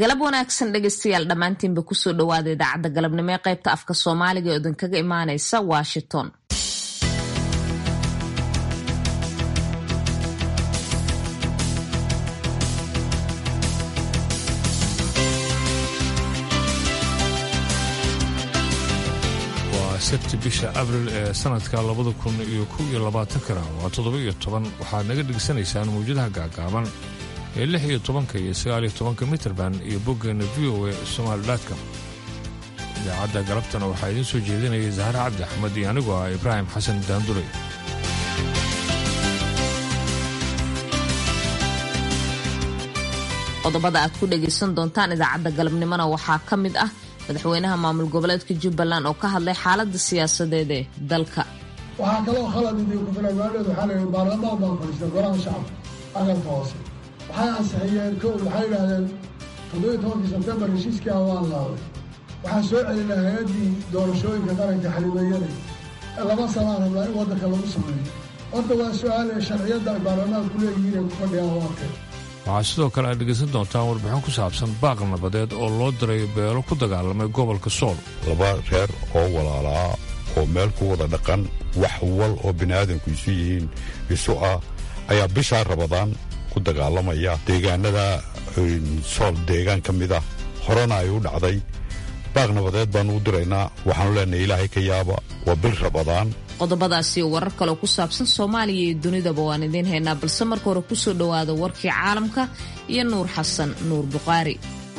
galab wanaagsan dhegeystayaal dhammaantiinba kusoo dhawaada idaacadda galabnimo ee qaybta afka soomaaliga ee idinkaga imaaneysa washington waa sabti bisha abril ee sanadka labada kun iyo kow iyo labaatankana waa toddoba iyo toban waxaad naga dhegeysanaysaan mawjadaha gaagaaban ee lix iyo tobanka iyo sagaal iyo tobanka mitrband iyo boggeena v o e somaalidatcom idaacadda galabtana waxaa idiin soo jeedinaya zahre cabdi axmed iyo anigoo ah ibraahim xasan daanduley qodobada aad ku dhagaysan doontaan idaacadda galabnimona waxaa ka mid ah madaxweynaha maamul goboleedka jubbaland oo ka hadlay xaaladda siyaasadeed ee dalka waxaa kaloo khalad idinku filan maadheed waxaa la yidhi baarlamaan baan fadhiistay golaha shacabka aqalka hoose waxay ansixiyeen kow waxay yidhaahdeen toddobiyo tobankii sebtembar heshiiskii ah waan laaday waxaan soo celinaa hay-addii doorashooyinka qaranka xalimeeyada laba sanaa rabnaa in waddanka lagu sameeyo horta waa su-aale sharciyadda ay baarlamaanku leeyihiin ay ku fadhiyaan waarkeen waxaa sidoo kale aad dhegaysan doontaan warbixin ku saabsan baaq nabadeed oo loo diray beelo ku dagaalamay gobolka sool laba reer oo walaalaa oo meel ku wada dhaqan wax wal oo bini'aadanku isu yihiin isu ah ayaa bishaa rabadaan ku dagaalamaya deegaanada sool deegaan ka mid ah horena ay u dhacday baaq nabadeed baannu u diraynaa waxaanu leenahay ilaahay ka yaaba waa bil rabadaan qodobadaasi warar kaleo ku saabsan soomaaliya iyo dunidaba waan idiin haynaa balse marka hore kusoo dhowaada warkii caalamka iyo nuur xasan nuur buqaari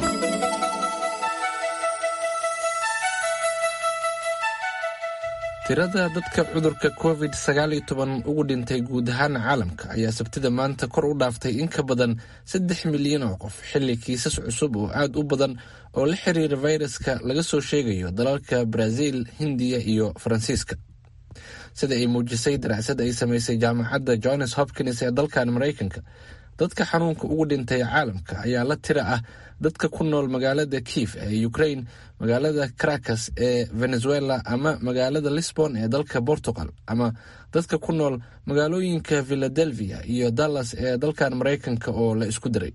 tirada dadka cudurka covid sagaal iyo toban ugu dhintay guud ahaan caalamka ayaa sabtida maanta kor u dhaaftay in ka badan saddex milyan oo qof xilli kiisas cusub oo aad u badan oo la xiriira fayraska laga soo sheegayo dalalka brazil hindiya iyo faransiiska sida ay muujisay daracsad ay samaysay jaamacadda johns hopkins ee dalkan maraykanka dadka xanuunka ugu dhintay caalamka ayaa la tira ah dadka ku nool magaalada kiif ee ukraine magaalada caracas ee venezuela ama magaalada lisbon ee dalka portugal ama dadka ku nool magaalooyinka philadelphia iyo dallas ee dalkan maraykanka oo la isku diray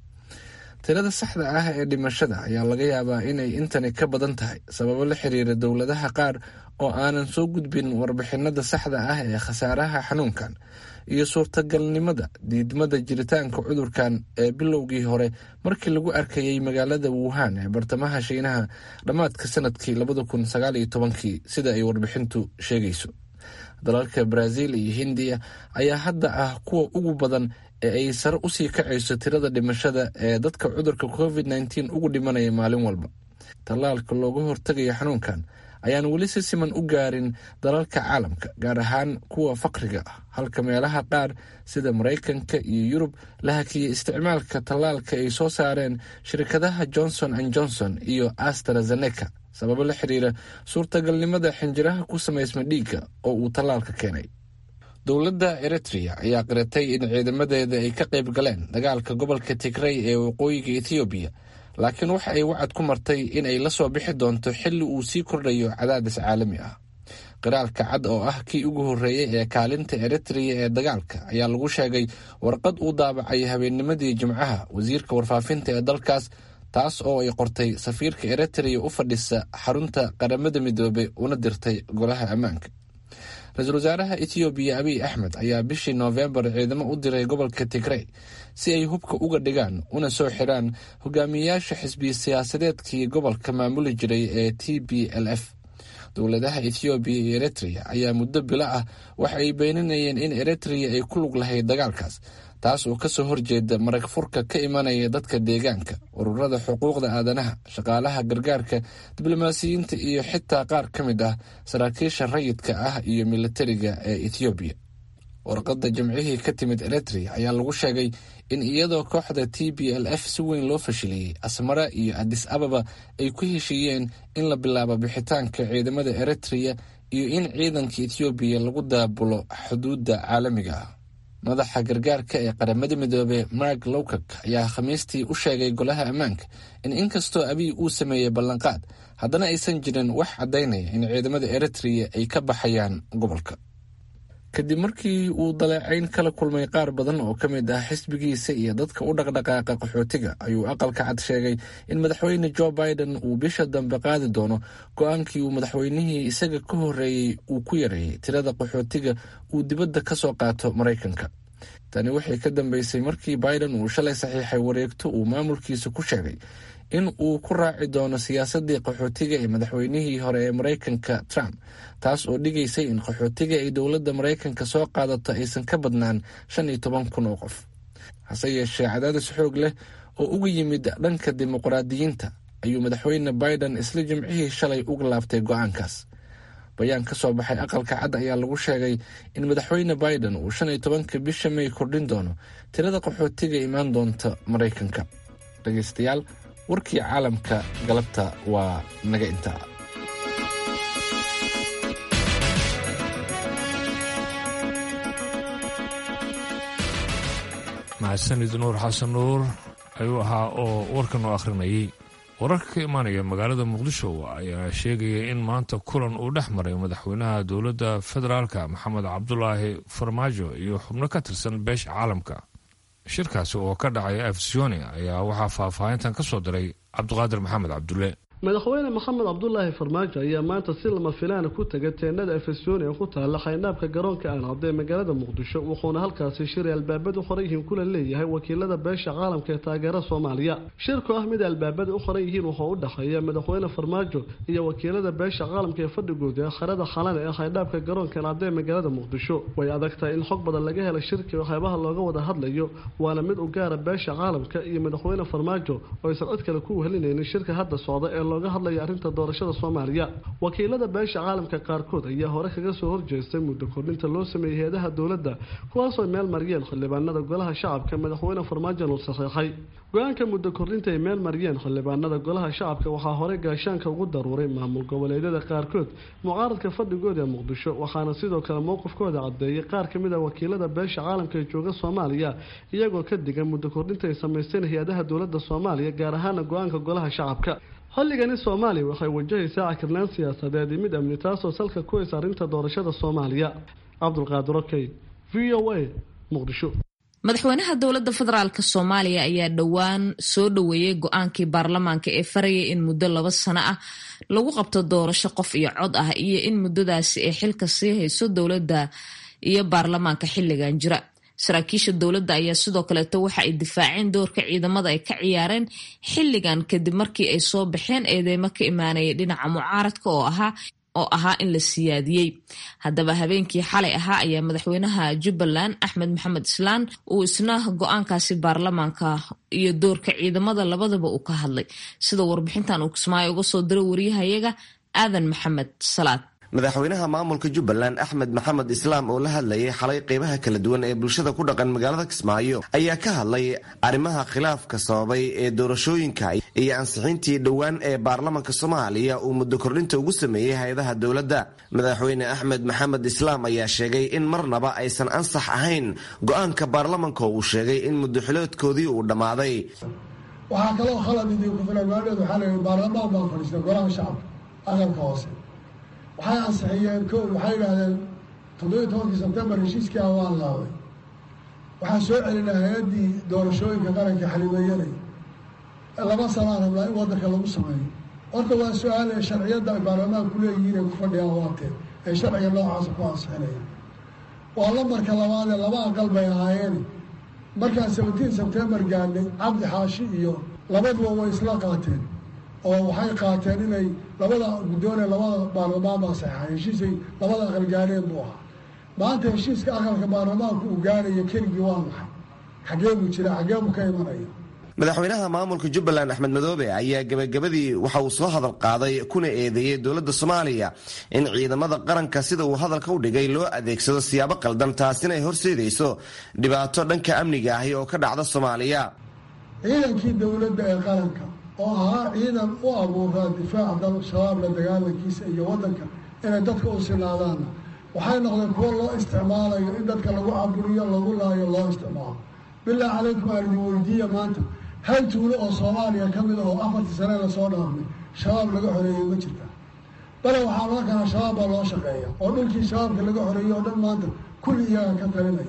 tirada saxda ah ee dhimashada ayaa laga yaabaa inay intani ka badan tahay sababo la xiriira dowladaha qaar oo aanan soo gudbin warbixinada saxda ah ee khasaaraha xanuunkan iyo suurtagalnimada diidmada jiritaanka cudurkan ee bilowgii hore markii lagu arkayay magaalada wuhan ee bartamaha shiinaha dhammaadka sanadkii labada kun sagaal iyo tobankii sida ay warbixintu sheegayso dalalka brazil iyo hindiya ayaa hadda ah kuwa ugu badan ee ay sare usii kacayso tirada dhimashada ee dadka cudurka covid nteen ugu dhimanaya maalin walba tallaalka looga hortagayo xanuunkan ayaan weli si siman u gaarin dalalka caalamka gaar ahaan kuwa faqriga ah halka meelaha qaar sida maraykanka iyo yurub la hakiyey isticmaalka tallaalka ay soo saareen shirkadaha johnson and johnson iyo astrazeneca sababo la xiriira suurtagalnimada xinjiraha ku samaysma dhiigga oo uu tallaalka keenay dowladda eritrea ayaa qiratay in ciidamadeeda ay ka qayb galeen dagaalka gobolka tigray ee waqooyiga ethoobiya laakiin waxa ay wacad ku martay in ay la soo bixi doonto xilli uu sii kordhayo cadaadis caalami ah qiraalka cad oo ah kii ugu horreeyey ee kaalinta eritrea ee dagaalka ayaa lagu sheegay warqad uu daabacay habeennimadii jimcaha wasiirka warfaafinta ee dalkaas taas oo ay qortay safiirka eritrea u fadhisa xarunta qaramada midoobe una dirtay golaha ammaanka ra-iisul wasaaraha ethoobiya abiy axmed ayaa bishii noofembar ciidamo u diray gobolka tigrey si ay hubka uga dhigaan una soo xiraan hogaamiyayaasha xisbiya siyaasadeedkii gobolka maamuli jiray ee t b l f dowladaha ethoobiya iyo eritrea ayaa muddo bilo ah waxa ay beeninayeen in eritrea ay ku lug lahayd dagaalkaas taas oo kasoo horjeeda marag furka ka imanaya dadka deegaanka ururada xuquuqda aadanaha shaqaalaha gargaarka diblomaasiyiinta iyo xitaa qaar ka mid ah saraakiisha rayidka ah iyo militariga ee ethoobiya warqadda jimcihii ka timid eritrea ayaa lagu sheegay in iyadoo kooxda t b l f si weyn loo fashiliyey asmara iyo adis ababa ay ku heshiiyeen in la bilaabo bixitaanka ciidamada eritrea iyo in ciidanka ethoobiya lagu daabulo xuduudda caalamiga ah madaxa gargaarka ee qaramada midoobe mark lowkak ayaa khamiistii u sheegay golaha ammaanka in inkastoo abiy uu sameeyey ballanqaad haddana aysan jirin wax caddaynaya in ciidamada eritrea ay ka baxayaan gobolka kadib markii uu daleecayn kala kulmay qaar badan oo ka mid ah xisbigiisa iyo dadka u dhaqdhaqaaqa qaxootiga ayuu aqalka cad sheegay in madaxweyne jo biden uu bisha dambe qaadi doono go-aankii uu madaxweynihii isaga ka horreeyey uu ku yareeyey tirada qaxootiga uu dibadda ka soo qaato maraykanka tani waxay ka dambeysay markii biden uu shalay saxiixay wareegto uu maamulkiisa ku sheegay in uu ku raaci doono siyaasadii qaxootiga ee madaxweynihii hore ee maraykanka trump taas oo dhigaysay in qaxootiga ay dowladda maraykanka soo qaadato aysan ka badnaan shan iyo toban kun oo qof hase yeeshee cadaadis xoog leh oo uga yimid dhanka dimuqraadiyiinta ayuu madaxweyne biden isla jimcihii shalay uga laabtay go-aankaas bayaan ka soo baxay aqalka cad ayaa lagu sheegay in madaxweyne biden uu shan iyo tobanka bisha may kordhin doono tirada qaxootiga imaan doonta maraykanka dhegeystayaal warkii caalamka galabta waa naga intaa mahadsanid nuur xasan nuur ayuu ahaa oo warkan u akhrinayay wararka ka imaanaya magaalada muqdisho ayaa sheegaya in maanta kulan uu dhex maray madaxweynaha dowladda federaalka maxamed cabdulaahi farmaajo iyo xubno ka tirsan beesha caalamka shirkaasi oo ka dhacay afsioni ayaa waxaa faahfaahintan ka soo diray cabdiqaadir maxamed cabdulle madaxweyne maxamed cabdulaahi farmaajo ayaa maanta si lama filaana ku tegay teenada efesoni ee ku taalla khaynaabka garoonka aancadda ee magaalada muqdisho wuxuuna halkaasi shiray albaabada u qoran yihiin kula leeyahay wakiilada beesha caalamka ee taageera soomaaliya shirku ah mid albaabada u qoran yihiin wuxuu u dhexeeya madaxweyne farmaajo iyo wakiilada beesha caalamka ee fadhigooda ee kharada khalane ee khaynaabka garoonka aancadda ee magaalada muqdisho way adag tahay in xog badan laga helo shirki waxyaabaha looga wada hadlayo waana mid u gaara beesha caalamka iyo madaxweyne farmaajo oo aysan cid kale ku wehelinaynin shirka hadda socda ee looga hadlaya arrinta doorashada soomaaliya wakiilada beesha caalamka qaarkood ayaa hore kaga soo horjeestay muddo kordhinta loo sameeyey hay-adaha dowladda kuwaasoo meel mariyeen xildhibaanada golaha shacabka madaxweyne farmaajo uu saxeexay go-aanka muddo kordhinta ay meel mariyeen xildhibaanada golaha shacabka waxaa horey gaashaanka ugu daruuray maamul goboleedyada qaarkood mucaaradka fadhigooda ee muqdisho waxaana sidoo kale mowqifkooda cadeeyay qaar kamid a wakiilada beesha caalamka ee jooga soomaaliya iyagoo ka digan muddo kordhinta ay samaysteen hay-adaha dowladda soomaaliya gaar ahaana go-aanka golaha shacabka xilligani soomaaliya waxay wajahaysaa cakirnaan siyaasadeed iyo mid amni taasoo salka ku haysa arrinta doorashada soomaaliya cabdulqaadir okey v o a muqdisho madaxweynaha dowladda federaalk soomaaliya ayaa dhowaan soo dhoweeyey go-aankii baarlamaanka ee farayay in muddo laba sano ah lagu qabto doorasho qof iyo cod ah iyo in muddadaasi ay xilka sii hayso dowladda iyo baarlamaanka xilligan jira saraakiisha dowladda ayaa sidoo kaleeto waxa ay difaaceen doorka ciidamada ay ka ciyaareen xilligan kadib markii ay soo baxeen eedeymo ka imaanaya dhinaca mucaaradka oo ahaa oo ahaa in la siyaadiyey haddaba habeenkii xalay ahaa ayaa madaxweynaha jubbaland axmed maxamed islaan uu isna go-aankaasi baarlamaanka iyo doorka ciidamada labadaba uu ka hadlay sida warbixintan uu kismaayo uga soo diray wariyahayaga aadan maxamed salaad madaxweynaha maamulka jubbaland axmed maxamed islaam oo la hadlayay xalay qeybaha kala duwan ee bulshada ku dhaqan magaalada kismaayo ayaa ka hadlay arrimaha khilaafka sababay ee doorashooyinka iyo ansixintii dhowaan ee baarlamanka soomaaliya uu muddo kordhinta ugu sameeyey hay-adaha dowladda madaxweyne axmed maxamed islaam ayaa sheegay in marnaba aysan ansax ahayn go-aanka baarlamanka uu sheegay in muddoxiloodkoodii uu dhammaaday waxaa kaloo khalad idinku filan maadheed waxaa la yidhi baarlamaan baa fadhiistay golaha shacabka aqalka hoose waxay ansixiyeen ko waxay yidhaahdeen toddobiyi tobankii sebtembar heshiiskii ah waan laaday waxaan soo celinaa hay-addii doorashooyinka qaranka xalimeeyanay laba sanaa rabnaa in waddanka lagu sameeyo horta waa su-aale sharciyadda ay baarlamaanku leeyihiin ay ku fadhiyaan waatee ay sharciga noocaasa ku ansixinayaan waa lambarka labaadee laba aqal bay ahaayeen markaan seventeen sebtembar gaadhnay cabdi xaashi iyo labaduba way isla qaateen oo waxay qaateen inay labada guddoone labada baarlamaan baa saxeexay heshiisay labada aqal gaareen buu ahaa maanta heshiiska aqalka baarlamaanku uu gaaraya keligii waa maxay xaggee buu jira xaggee buu ka imanaya madaxweynaha maamulka jubbaland axmed madoobe ayaa gebagabadii waxa uu soo hadal qaaday kuna eedeeyey dowladda soomaaliya in ciidamada qaranka sida uu hadalka u dhigay loo adeegsado siyaabo qaldan taasina ay horseedayso dhibaato dhanka amniga ahi oo ka dhacda soomaaliya ciidankii dowladda ee qaranka oo ahaa ciidan u abuuraa difaaca dal shabaab la dagaalankiisa iyo waddanka inay dadka u sinaadaanna waxay noqdeen kuwo loo isticmaalayo in dadka lagu caburiyo lagu laayo loo isticmaalo bilaa calaykum aan idin weydiiya maanta hal tuulo oo soomaaliya ka mid ah oo afartii sane lasoo dhaafnay shabaab laga xoreeyey ma jirta bale waxaa laga kalaa shabaab baa loo shaqeeya oo dhulkii shabaabka laga xoreeyey oo dhan maanta kulli iyaga ka talinaya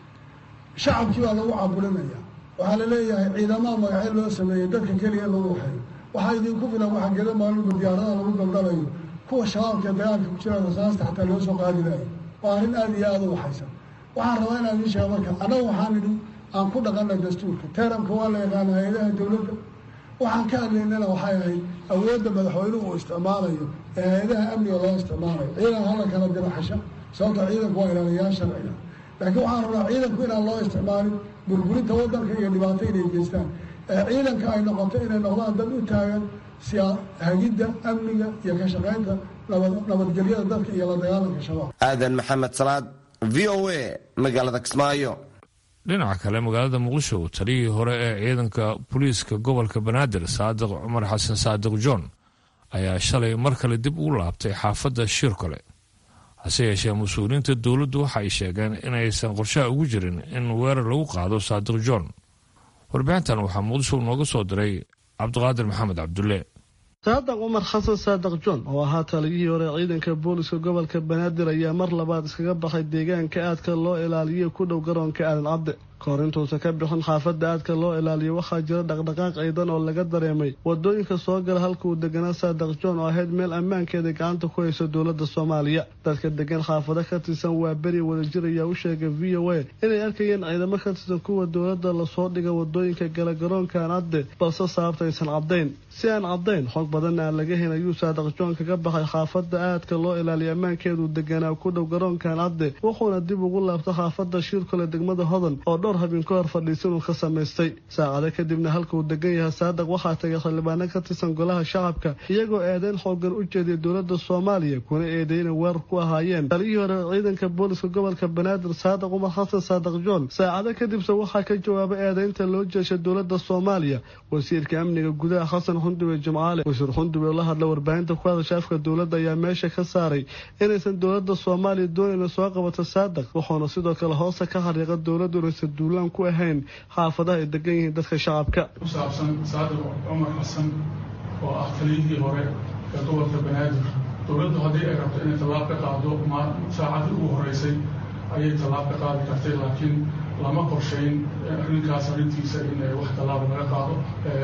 shacabkii baa lagu caburinaya waxaa la leeyahay ciidamaha magacyo loo sameeyey dadka keliya lagu waxeeyo waxaa idinku filan waxaa geda maalinba diyaaradaha lagu daldalayo kuwa shabaabka dagaalka ku jira rasaasta xataa loo soo qaadi lahay waa arrin aada iyo aada u waxaysan waxaan rabaa inaan idiin sheego marka annaga waxaan idhi aan ku dhaqanay dastuurka teeramka waa la yaqaana hay-adaha dowladda waxaan ka hadlaynana waxay ahayd awoodda madaxweynuhu uu isticmaalayo ee hay-adaha amniga loo isticmaalayo ciidan hala kala diro xasha sababta ciidanku waa ilaaliyaal sharciga laakiin waxaan rabnaa ciidanku inaan loo isticmaalin burburinta waddanka iyo dhibaato inay geystaan ee ciidanka ay noqoto inay noqdaan dad u taagan siyaa hagidda amniga iyo ka shaqaynta nabadgelyada dadka iyo la dagaalanka shabaab aadan maxamed salaad v o a magaalada kismaayo dhinaca kale magaalada muqdisho taliyihii hore ee ciidanka booliiska gobolka banaadir saadiq cumar xasan saadiq john ayaa shalay mar kale dib ugu laabtay xaafadda shiirkole hase yeeshee mas-uuliyiinta dowladdu waxa ay sheegeen inaysan qorshaha ugu jirin in weerar lagu qaado saadiq john warbixintan waxaa muqdisho nooga soo diray cabdiqaadir maxamed cabdulle saadiq cumar xasan saadiq john oo ahaa taliyihii hore ciidanka booliska gobolka banaadir ayaa mar labaad iskaga baxay deegaanka aadka loo ilaaliyo ku dhow garoonka aadan cabde kahor intuusan ka bixin xaafadda aadka loo ilaaliyo waxaa jira dhaqdhaqaaq ciidan oo laga dareemay wadooyinka soo gala halka uu deganaa saadiq john oo ahayd meel ammaankeeda gacanta ku hayso dowladda soomaaliya dadka degan xaafado ka tirsan waa beri wadajir ayaa u sheegay v o a inay arkayeen ciidamo ka tirsan kuwa dowladda lasoo dhiga wadooyinka gala garoonka aan cadde balse sababta aysan caddayn si aan caddayn xog badanna aan laga helin ayuu saadiq john kaga baxay xaafadda aadka loo ilaaliyo ammaankeedu deganaa ku dhow garoonkaan cadde wuxuuna dib ugu laabtay xaafadda shiirkole degmada hodan oo dhowr habeen ka hor fadhiisan uu ka samaystay saacado kadibna halka uu degan yahay saadiq waxaa tagay xildhibaano ka tirsan golaha shacabka iyagoo eedeyn xoogan u jeediyay dowladda soomaaliya kuna eedeey inay weerar ku ahaayeen taliyihii hore ciidanka booliska gobolka banaadir saadiq cumar xasan saadiq john saacado kadibse waxaa ka jawaabay eedeynta loo jeeshay dowladda soomaaliya wasiirka amniga gudaha xasan xundube jimcaale wasiir xundube oo la hadla warbaahinta ku hadasha afka dowladda ayaa meesha ka saaray inaysan dowladda soomaaliya doonayna soo qabato saadiq wuxuuna sidoo kale hoosta ka xariiqa dowladdu inaysan duulaan ku ahayn xaafadaha ay degan yihiin dadka shacabka ku saabsan saadiq cumar xasan oo ah taliyihii hore ee gobolka banaadir dowladdu haddii ay rabto inay tallaab ka qaado saacadii ugu horeysay ayay tallaab ka qaadi kartay laakiin lama qorshayn arrinkaas arrintiisa in wax tallaaba laga qaado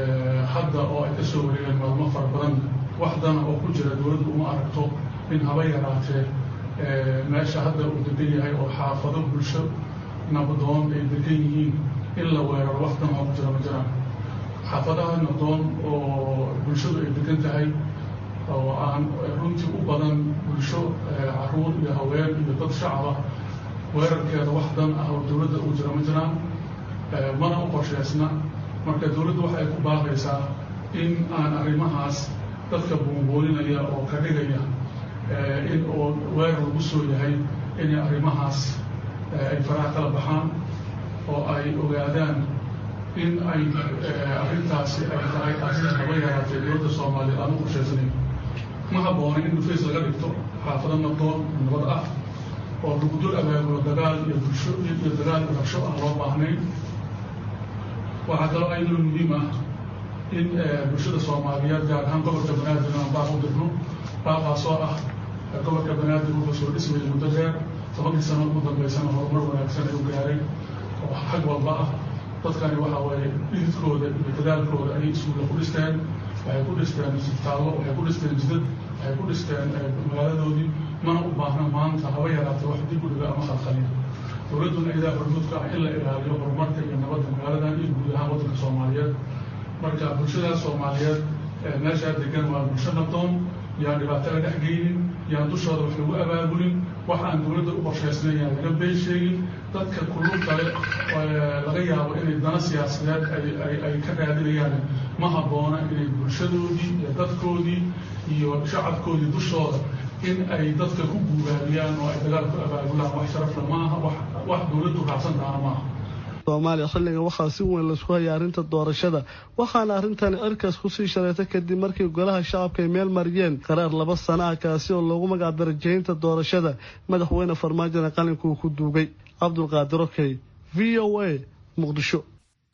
hadda oo ay ka soo wareegeen maalmo fara badan wax dana oo ku jira dowladdu uma aragto in haba yaraatee meesha hadda uu degan yahay oo xaafado bulsho nabadoon ay degan yihiin in la weeraro wax dan oo ku jira ma jiraan xaafadaha nabadoon oo bulshadu ay degan tahay oo aan runtii u badan bulsho caruur iyo haween iyo dad shacaba weerarkeeda wax dan ah oo dowladda ugu jira ma jiraan mana u qorshaysna marka dowladdu waxa ay ku baaqaysaa in aan arrimahaas dadka buunbooninaya oo ka dhigaya in oo weerar lagu soo yahay inay arrimahaas ay faraha kala baxaan oo ay ogaadaan in ay arrintaasi ay tahay arrin haba yaraatee dowladda soomaaliya aan u qorshaysanayn ma habboona in dhufays laga dhigto xaafado nabdoon nabad ah oo lagu dul abaabulo dagaal iyo bulsho iyo dagaal iyo rabsho aan loo baahnayn waxaa kaloo ayaduna muhiim ah in bulshada soomaaliyeed gaar ahaan gobolka banaadir aan baaq u dirno baaqaasoo ah gobolka banaadir wuxuu soo dhismayay muddo dheer tobankii sano ugu dambaysana horumar wanaagsan ay u gaaray oo xag walba ah dadkani waxa waaye dhididkooda iyo dadaalkooda ayay iskuulla ku dhisteen waxay ku dhisteen isbitaallo waxay ku dhisteen jidad waxay ku dhisteen magaaladoodii mana u baahna maanta haba yaraatee wax dib u dhiga ama khalkhaliya dowladduna idaa hormuudka ah in la ilaaliyo horumarka iyo nabadda magaaladan iyo guud ahaan waddanka soomaaliyeed marka bulshadaas soomaaliyeed meeshaa degan waa bulsho nabdoon yaan dhibaato la dhex geynin yaan dushooda wax lagu abaabulin wax aan dowladda u qorshaysnayn yaan laga been sheegin dadka kulub kale laga yaabo inay dana siyaasadeed ay ka raadinayaan ma habboona inay bulshadoodii iyo dadkoodii iyo shacabkoodii dushooda in ay dadka ku guubaabiyaan oo ay dagaal ku abaabulaan wax sharafla maaha wax dowladdu raacsan tahana maaha soomaaliya xilligan waxaa si weyn laisku hayay arrinta doorashada waxaana arrintani cirkaas kusii shareetay kadib markii golaha shacabka ay meel mariyeen qaraar laba sana ah kaasi oo loogu magac darajaynta doorashada madaxweyne farmaajona qalinka uu ku duugay cabdulqaadir okey v o a muqdisho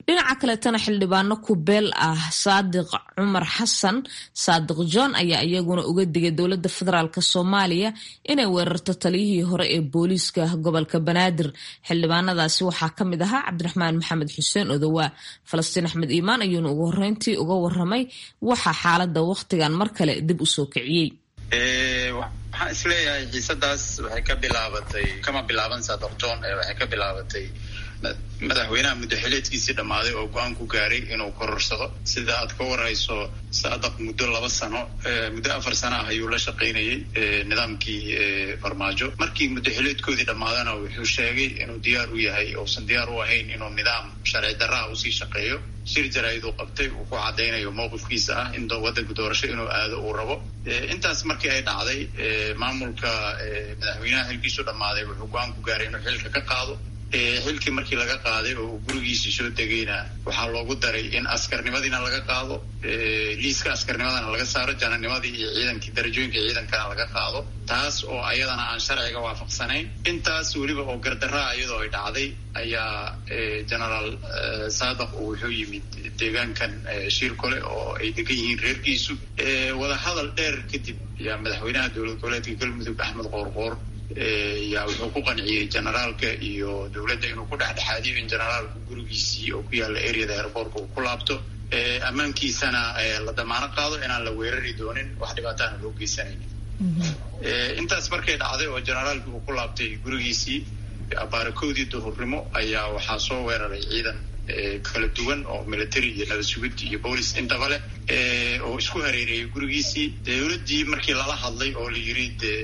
dhinaca kaleetana xildhibaano kubeel ah saadiq cumar xasan saadiq john ayaa iyaguna uga digay dowladda federaalk soomaaliya inay weerarto taliyihii hore ee booliiska gobolka banaadir xildhibaanadaasi waxaa ka mid ahaa cabdiraxmaan maxamed xuseen odowaa falastiin axmed iimaan ayuuna ugu horeyntii uga waramay waxaa xaalada wakhtigan mar kale dib u soo kiciyey waxaan isleeyahay xiisadaas waxay ka bilaabatay kama bilaaban saadiq john waxay ka bilaabatay madaxweynaha muddaxileedkiisii dhammaaday oo go-aan ku gaaray inuu kororsado sida aad ka warayso saadaq muddo laba sano muddo afar sano ah ayuu la shaqaynayay nidaamkii farmaajo markii muddaxileedkoodii dhammaadana wuxuu sheegay inuu diyaar u yahay uusan diyaar u ahayn inuu nidaam sharci darraha usii shaqeeyo shir jaraa'id uu qabtay uu ku caddaynayo mowqifkiisa ah in waddanka doorasho inuu aado uu rabo intaas markii ay dhacday maamulka madaxweynaha xilkiisu dhammaaday wuxuu go-aan ku gaaray inuu xilka ka qaado xilkii markii laga qaaday oo uu gurigiisii soo degayna waxaa loogu daray in askarnimadiina laga qaado liiska askarnimadana laga saaro jananimadii iyo ciidankii darajooyinka ciidankana laga qaado taas oo ayadana aan sharciga waafaqsanayn intaas weliba oo gardaraa iyadoo ay dhacday ayaa genaraal saadaq uu wuxuu yimid deegaankan shiir kole oo ay degan yihiin reerkiisu wadahadal dheer kadib ayaa madaxweynaha dowlad goboleedka galmudug axmed qoorqoor yaa wuxuu ku qanciyey generaalka iyo dowladda inuu ku dhexdhexaadiyo in generaalku gurigiisii oo ku yaalla areada airboortka uu ku laabto ammaankiisana la damaano qaado inaan la weerari doonin wax dhibaataana loo geysanaynin intaas markay dhacday oo generaalkii uu ku laabtay gurigiisii abaarakoodii duhurnimo ayaa waxaa soo weeraray ciidan kala duwan oo military iyo nabad sugid iyo boolis intaba leh oo isku hareereeyay gurigiisii dowladdii markii lala hadlay oo la yiri de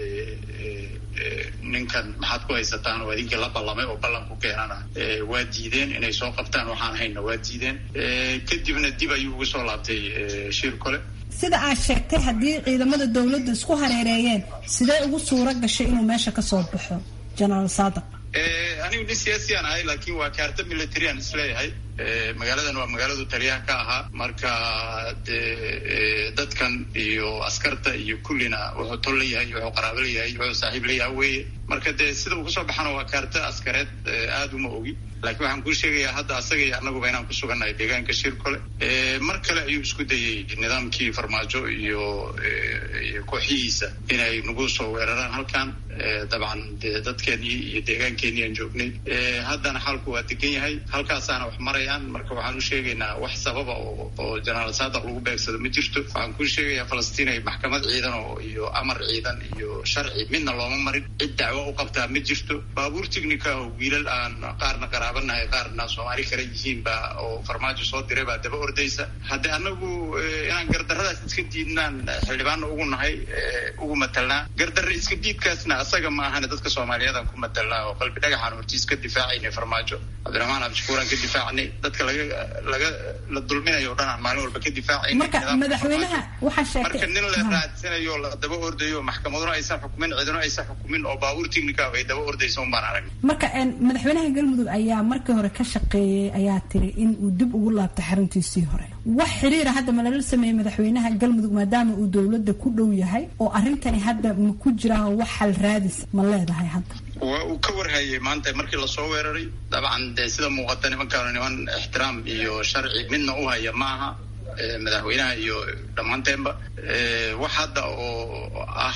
ninkan maxaad ku haysataan oo idinkii la ballamay oo ballan ku keenana waa diideen inay soo qabtaan waxaan hayna waa diideen kadibna dib ayuu uga soo laabtay shir kole sida aad sheegtay haddii ciidamada dowladda isku hareereeyeen sidee ugu suura gashay inuu meesha ka soo baxo genaraal saadaq anigu nin siyaasiyaan ahay laakiin waa kaarta militarian isleeyahay magaaladan waa magaaladu taliyaha ka ahaa marka de dadkan iyo askarta iyo kullina wuxuu tol leeyahay wuxuu qaraabo leeyahay wuxuu saaxiib leeyahay weye marka dee sida uu kasoo baxana waa kaarta askareed aada uma ogi laakiin waxaan kuu sheegayaa hadda asaga iyo annaguba inaan ku sugannahay deegaanka shir kole mar kale ayuu isku dayey nidaamkii farmaajo iyo iyo kooxihiisa inay nagu soo weeraraan halkan dabcan de dadkeenii iyo deegaankeenii aan joognay haddana xaalku waa degan yahay halkaasaana wax marayaan marka waxaan u sheegaynaa wax sababa oo oo genaraal saadaq lagu beegsado ma jirto waxaan kuu sheegayaa falastiin ay maxkamad ciidan oo iyo amar ciidan iyo sharci midna looma marin cid dacwo u qabtaa ma jirto baabuur tignika oo wiilal aan qaarna qaraabanahay qaarna soomaali kale yihiin baa oo farmaajo soo diray baa daba ordaysa haddii anagu inaan gardarradaas iska diidnaan xildhibaana ugu nahay ugu matalnaa gardarre iska diidkaasna asaga ma ahane dadka soomaaliyeedaan ku matalnaa oo qalbi dhagaxaan hortiis ka difaacaynay farmaajo cabdiraxmaan cabdishakuuraan ka difaacnay dadka laga laga la dulminayo o dhan aan maalin walba ka difaacayna marka madaxweynaha waxaa sheegtay marka nin la raadsanayo la daba ordayo maxkamaduna aysan xukumin ciduna aysan xukumin oo baabuur tignika ay daba ordaysa un baan aragnay marka madaxweynaha galmudug ayaa markii hore ka shaqeeyey ayaa tiri in uu dib ugu laabto xaruntiisii hore wax xiriira hadda ma lala sameeyey madaxweynaha galmudug maadaama uu dowladda ku dhow yahay oo arrintani hadda ma ku jiraan wax xal raadis ma leedahay hadda waa uu ka warhayay maanta markii lasoo weeraray dabcan dee sida muuqata nimankaanu niman ixtiraam iyo sharci midna u haya ma aha madaxweynaha iyo dhammaanteenba wax hadda oo ah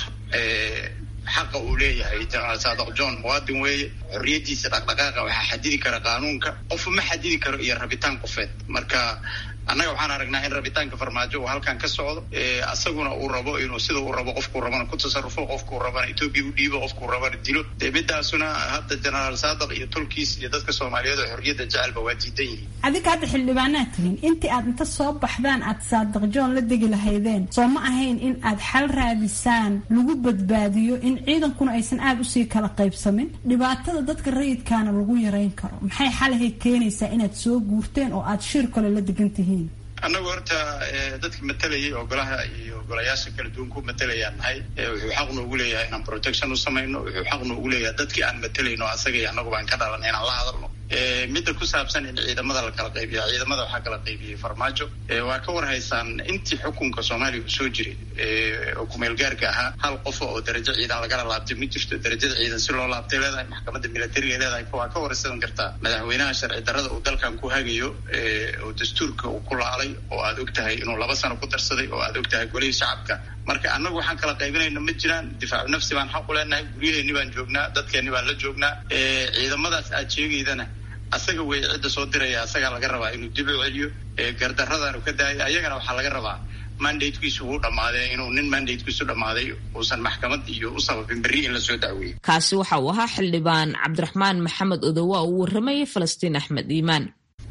xaqa uu leeyahay genaraal saadaq john muwaadin weeye xorriyaddiisa dhaqdhaqaaqa waxaa xadidi kara qaanuunka qofu ma xadidi karo iyo rabitaan qofeed marka annaga waxaan aragnaa in rabitaanka farmaajo uu halkan ka socdo asaguna uu rabo inuu sida uu rabo qofkuu rabana ku tasarufo qofkuu rabana etoobiya u dhiibo qofkuu rabana dilo dee midaasuna hadda genaraal saadaq iyo tolkiis iyo dadka soomaaliyeed oo xorriyadda jecelba waa diidan yihiin adinka hadda xildhibaanaad tihiin intii aad inta soo baxdaan aad saadaq john la degi lahaydeen soo ma ahayn in aad xal raadisaan lagu badbaadiyo in ciidankuna aysan aada usii kala qaybsamin dhibaatada dadka rayidkaana lagu yarayn karo maxay xalahay keenaysaa inaad soo guurteen oo aad shir kale la degan tihiin annagu horta dadka matalayay oo golaha iyo golayaasha kala duwan ku matalayaan nahay wuxuu xaq noogu leeyahay inaan protection u samayno wuxuu xaq noogu leeyahay dadkii aan matalayno asaga iyo annagu baan ka dhalanay inaan la hadalno midda ku saabsan in ciidamada la kala qaybiya ciidamada waxaa kala qaybiyey farmaajo waa ka war haysaan intii xukunka soomaaliya uu soo jiray oo kumeel gaarka ahaa hal qofa oo darajo ciidan lagala laabtay ma jirto darajada ciidan si loo laabtay leedahay maxkamadda militariga leedahay waa ka waraysan kartaa madaxweynaha sharci darrada uu dalkan ku hagayo oo dastuurka uu ku laalay oo aad og tahay inuu laba sano ku darsaday oo aad og tahay golihii shacabka marka annagu waxaan kala qaybinayna ma jiraan difaacu nafsi baan xaq u leenahay guryaheeni baan joognaa dadkeeni baan la joognaa ciidamadaas aad sheegaydana asaga wey cidda soo diraya asagaa laga rabaa inuu dib u celiyo gardaradaanu ka daayay ayagana waxaa laga rabaa mandatekiisu wuu dhammaaday inuu nin mandatekiisu dhammaaday uusan maxkamad iyo u sababin berri in lasoo dacweeyey kaasi waxa uu ahaa xildhibaan cabdiraxmaan maxamed odowa uu warramayay falastiin axmed iimaan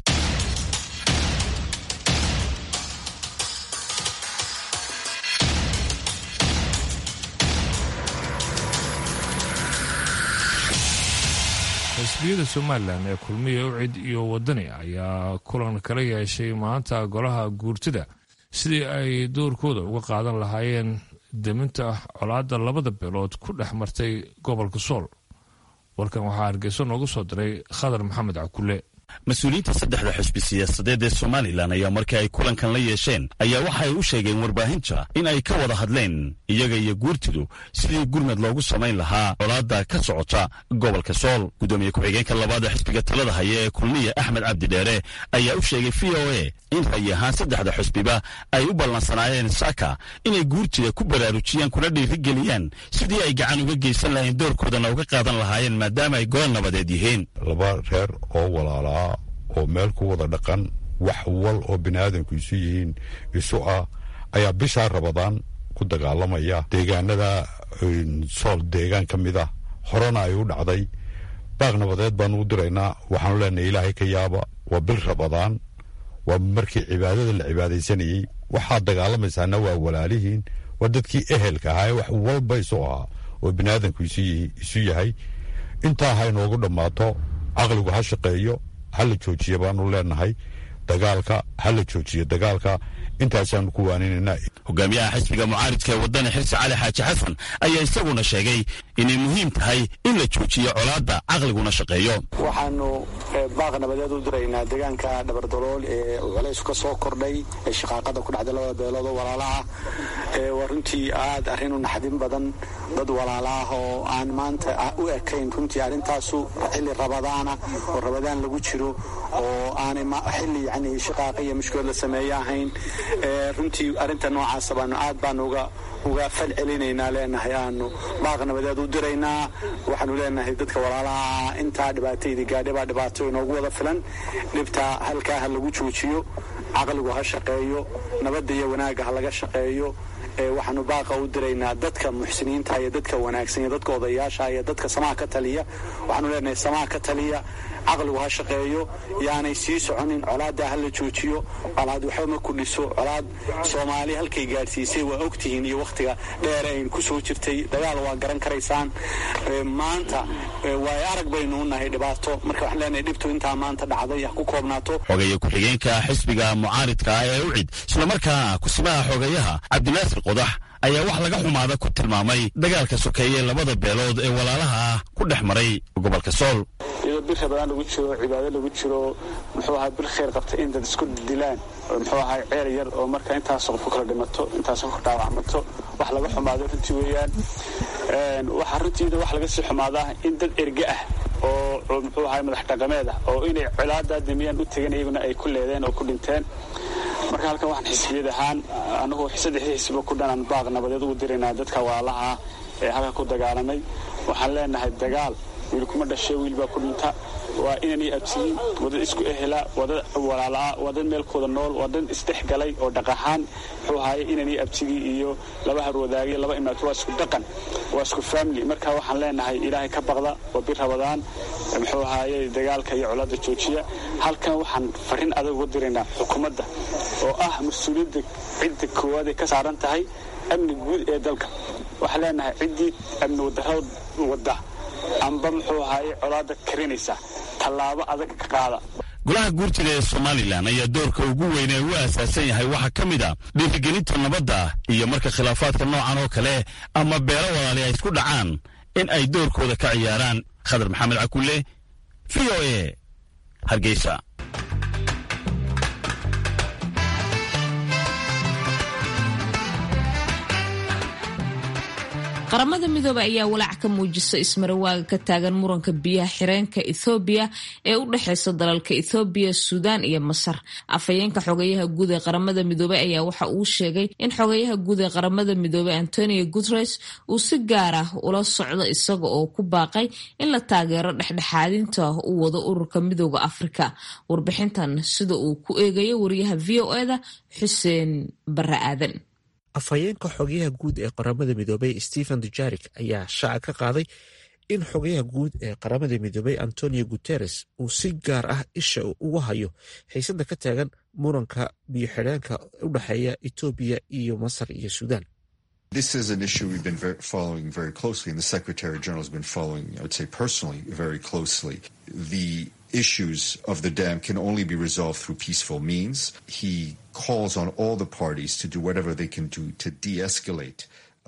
xisbiyada somalilan ee kulmiya ucid iyo wadani ayaa kulan kala yeeshay maanta golaha guurtida sidii ay doorkooda uga qaadan lahaayeen deminta colaadda labada beelood ku dhex martay gobolka sool warkan waxaa hargeyso noogu soo diray khadar maxamed cakule mas-uuliyiinta saddexda xusbi siyaasadeed ee somalilan ayaa markii ay kulankan la yeesheen ayaa waxa ay u sheegeen warbaahinta in ay ka wada hadleen iyaga iyo guurtidu sidii gurmad loogu samayn lahaa colaadda ka socota gobolka sool guddoomiye ku-xigeenka labaad ee xisbiga talada haya ee kulmiya axmed cabdi dheere ayaa u sheegay v o a in rayi ahaan saddexda xusbiba ay u ballansanaayeen saaka inay guurtida ku baraarujiyaan kuna dhiirigeliyaan sidii ay gacan uga geysan lahayn doorkoodana uga qaadan lahaayeen maadaama ay golo nabadeed yihiin laba reer oo walaalaa oo meel ku wada dhaqan wax wal oo biniaadanku isu yihiin isu ah ayaa bishaa rabadaan ku dagaalamaya deegaanada sool deegaan ka mid ah horena ay u dhacday baaq nabadeed baanu u diraynaa waxaanu leenahay ilaahay ka yaaba waa bil rabadaan waa markii cibaadada la cibaadaysanayey waxaad dagaalamaysaana waa walaalihiin waa dadkii ehelka ahaa ee wax walba isu ahaa oo biniaadanku isu yahay intaa ha inoogu dhammaato caqligu ha shaqeeyo ha la joojiya baanu leenahay dagaalka ha la joojiyo dagaalka intaasaanu ku waaninaynaa hogaamiyaha xisbiga mucaaridka ee wadani xirsi cali xaaji xasan ayaa isaguna sheegay inay muhiim tahay in la joojiyo colaadda caqliguna shaqeeyo waxaanu baaq nabadeed u diraynaa deegaanka dhabardalool ee culaysku ka soo kordhay ee shaqaaqada ku dhacday labada beelood oo walaalaha waa runtii aad arrin u naxdin badan dad walaalaah oo aan maanta u ekayn runtii arrintaasu xilli rabadaana oo rabadaan lagu jiro oo aanay xilli yani shaqaaqa iyo mushkilad la sameeye ahayn runtii arrinta noocaasa baanu aad baanu uga uga fal celinaynaa leenahay aanu baaq nabadeed u diraynaa waxaanu leenahay dadka walaalaha intaa dhibaataydi gaadhi baa dhibaato inoogu wada filan dhibtaa halkaa ha lagu joojiyo caqligu ha shaqeeyo nabadda iyo wanaagga ha laga shaqeeyo waxaanu baaqa u diraynaa dadka muxsiniinta iyo dadka wanaagsan iyo dadka odayaasha iyo dadka samaha ka taliya waxaanu leenahay samaha ka taliya caqligu ha shaqeeyo yaanay sii soconin colaadda ha la joojiyo colaad waxba ma kudhiso colaad soomaali halkay gaadhsiisay waa ogtihiin iyo wakhtiga dheer ayn ku soo jirtay dagaal waa garan karaysaan maanta waayo arag baynu u nahay dhibaato marka waxaan leenahay dhibtu intaa maanta dhacday ha ku koobnaato xogeeye ku-xigeenka xisbiga mucaaridka ah ee ucid islamarkaana kusimaha xogeyaha cabdinaasir qodax ayaa wax laga xumaada ku tilmaamay dagaalka sokeeye labada beelood ee walaalaha ah ku dhex maray gobolka sool iyadoo bil rabadaan lagu jiro cibaado lagu jiro muxuu ahaa bil khayr qabta in dad isku dilaan muxuu ahaa ceel yar oo marka intaas qof ku kala dhimato intaas ku dhaawacmato wax laga xumaado runtii weeyaan waxaa runtiida wax laga sii xumaadaa in dad erge ah oo muxuu ahaa madax dhaqameed ah oo inay colaadaa damiyaan u tegan iyaguna ay ku leedeen oo ku dhinteen marka halkan waxaan xisbiyad ahaan anagu saddexdii xisbiba ku dhanaan baaq nabadeed ugu diraynaa dadka walaalaha ee halka ku dagaalamay waxaan leenahay dagaal wiil kuma dhashay wiil baa ku dhinta waa inanay absiyin wadad isku ehela wadad walaalaa wadad meelkooda nool wadan isdhexgalay oo dhaqahaan muxuu ahaaye inanay absigii iyo laba harwadaagay laba imaato waa isku dhaqan waa isku family marka waxaan leenahay ilaahay ka baqda waa bir rabadaan muxuu ahaaye dagaalka iyo colaadda joojiya halkan waxaan farriin adag uga diraynaa xukuumadda oo ah mas-uuliyadda cidda koowaad ay ka saaran tahay amni guud ee dalka waxaan leenahay ciddii amni wadarada wadda amba muxuu ahaaye colaadda karinaysa tallaabo adag ka qaada golaha guurtida ee somalilan ayaa doorka ugu weyn ee u aasaasan yahay waxaa ka mid a dhiirigelinta nabadda iyo marka khilaafaadka noocan oo kale ama beelo walaali ay isku dhacaan in ay doorkooda ka ciyaaraan khadar maxamed cakulle v o a hargeysa qaramada midoobey ayaa walaac ka muujisa ismarawaaga ka taagan muranka biyaha xireenka ethoobiya ee u dhexeysa dalalka ethoobiya suudaan iyo masar afhayeenka xogayaha guud ee qaramada midoobey ayaa waxa uu sheegay in xogayaha guud ee qaramada midoobey antonio guteres uu si gaar ah ula socdo isaga oo ku baaqay in la taageero dhexdhexaadinta uu wado ururka midooda afrika warbixintan sida uu ku eegayo wariyaha v o eda xuseen bare aadan afhayeenka xogayaha guud ee qaramada midoobey stephen dujarik ayaa shaaca ka qaaday in xogayaha guud ee qaramada midoobey antonio guteres uu si gaar ah isha uga hayo xiisada ka taagan muranka biyo-xidheenka u dhexeeya etoobiya iyo masar iyo suudaan This is an issue we've been very, following very closely, and the Secretary General has been following, I would say personally, very closely. The issues of the dam can only be resolved through peaceful means. He calls on all the parties to do whatever they can do to de escalate.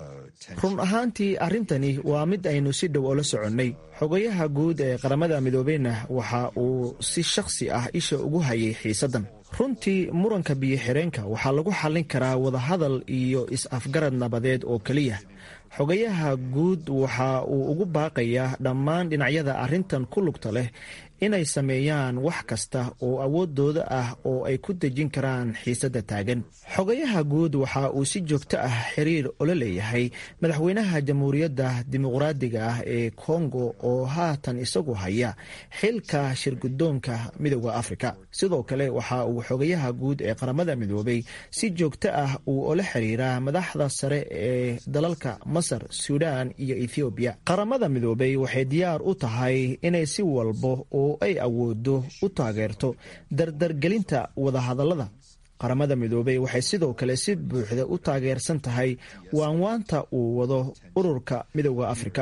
run ahaantii arrintani waa mid aynu si dhow oola soconnay xogayaha guud ee qaramada midoobeyna waxa uu si shakhsi ah isha ugu hayay xiisaddan runtii muranka biyo-xireenka waxaa lagu xallin karaa wadahadal iyo is-afgarad nabadeed oo keliya xogayaha guud waxa uu ugu baaqayaa dhammaan dhinacyada arrintan ku lugta leh inay sameeyaan wax kasta oo awoodooda ah oo ay ku dejin karaan xiisadda taagan xogayaha guud waxa uu si joogto ah xiriir ola leeyahay madaxweynaha jamhuuriyadda dimuqraadiga ah ee kongo oo haatan isagu haya xilka shirgudoonka midooda afrika sidoo kale waxa uu xogayaha guud ee qaramada midoobey si joogto ah uu ola xiriiraa madaxda sare ee dalalka masar suudaan iyo ethoobiya qaramada midoobey waxay diyaar u tahay inay si walbo oo ay awoodo u taageerto dardargelinta wadahadallada qaramada midoobey waxay sidoo kale si buuxda u taageersan tahay waanwaanta uu wado ururka midooda afrika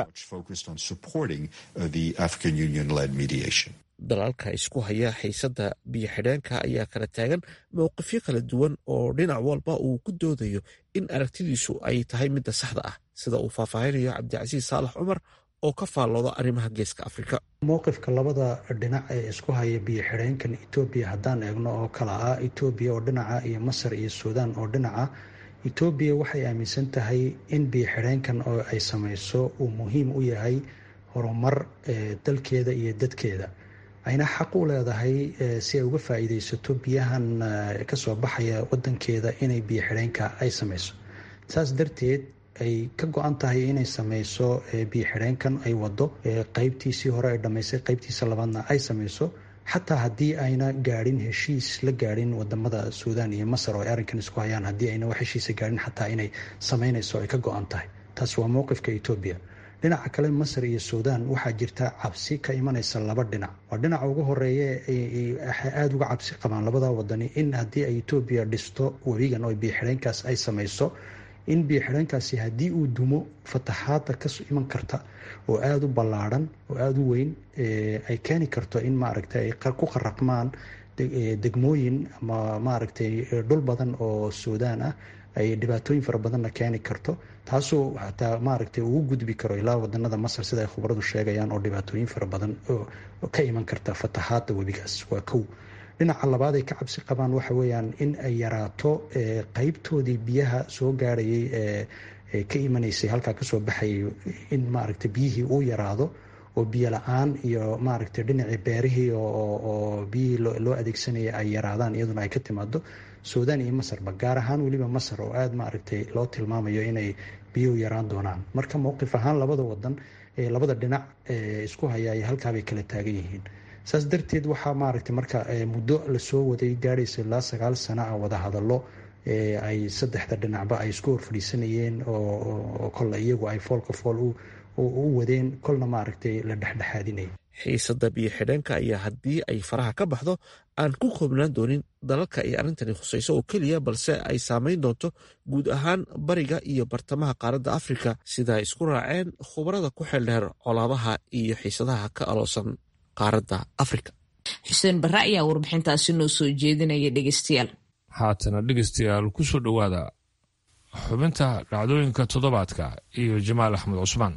dalalka isku haya xiisadda biyo-xidheenka ayaa kala taagan mowqifyo kala duwan oo dhinac walba uu ku doodayo in aragtidiisu ay tahay midda saxda ah sida uu faahfaahinayo cabdicasiis saalax cumar oo ka faallooda arrimaha geeska afrika mowqifka labada dhinac ee isku haya biyo-xidheenkan etoobiya haddaan eegno oo kala ah etoobiya oo dhinaca iyo masar iyo suudaan oo dhinaca etoobiya waxay aaminsan tahay in biyo-xidheenkan oo ay samayso uu muhiim u yahay horumar dalkeeda iyo dadkeeda ayna xaq u leedahay si ay uga faa'iideysato biyahan kasoo baxaya wadankeeda inay biyo-xidheenka ay samayso saas darteed ay ka go-an tahay inay sameyso biyo-xidheenkan ay wado qeybtiisii hore ay dhammaysay qeybtiisa labaadna ay sameyso xataa haddii ayna gaadhin heshiis la gaadhin wadamada suudaan iyo masar oo ay arrinkan isku hayaan haddii ayna wax heshiisa gaadhin xataa inay sameynayso ay ka go-an tahay taas waa mowqifka etoobiya dhinaca kale masar iyo suudaan waxaa jirta cabsi ka imanaysa laba dhinac waa dhinaca ugu horeeya aada uga cabsi qabaan labada wadani in haddii ay etoobiya dhisto webigan oo biyo-xidheenkaas ay sameyso in biyo-xidheenkaasi haddii uu dumo fataxaada ka iman karta oo aada u ballaadhan oo aada u weyn ay keeni karto in maaragtay ay ku qaraqmaan degmooyin ama maaragtay dhul badan oo suudaan ah ay dhibaatooyin fara badanna keeni karto taasoo xataa maaragtay ugu gudbi karo ilaa wadanada masar sida ay khubaradu sheegayaan oo dhibaatooyin fara badan oo ka iman karta fataxaada webigaas waa kow dhinaca labaad ay ka cabsi qabaan waxa weeyaan in ay yaraato qeybtoodii biyaha soo gaarayay ee ka imanaysay halkaa kasoo baxayay in maaragtay biyihii uu yaraado oo biyo la-aan iyo maaragtay dhinacii beerihii oo biyihii loo adeegsanaya ay yaraadaan iyaduna ay ka timaado suudaan iyo masarba gaar ahaan weliba masar oo aada maaragtay loo tilmaamayo inay biyuhu yaraan doonaan marka mowqif ahaan labada wadan ee labada dhinac isku haya ay halkaabay kala taagan yihiin saas darteed waxaa maaragtay marka muddo lasoo waday gaadhaysa ilaa sagaal sana ah wada hadallo ay saddexda dhinacba ay isku horfadhiisanayeen oo kolla iyagu ay foolka fool u wadeen kolna maaragtay la dhexdhexaadinaya xiisadda biyo-xidheenka ayaa haddii ay faraha ka baxdo aan ku koobnaan doonin dalalka ay arrintani khusayso oo keliya balse ay saameyn doonto guud ahaan bariga iyo bartamaha qaaradda afrika sida ay isku raaceen khubarada ku xeeldheer colaadaha iyo xiisadaha ka aloosan qaaradda afrika xuseen barre ayaa warbixintaasi noo soo jeedinaya dhegeystayaal haatana dhegeystayaal ku soo dhowaada xubinta dhacdooyinka toddobaadka iyo jamaal axmed cusmaan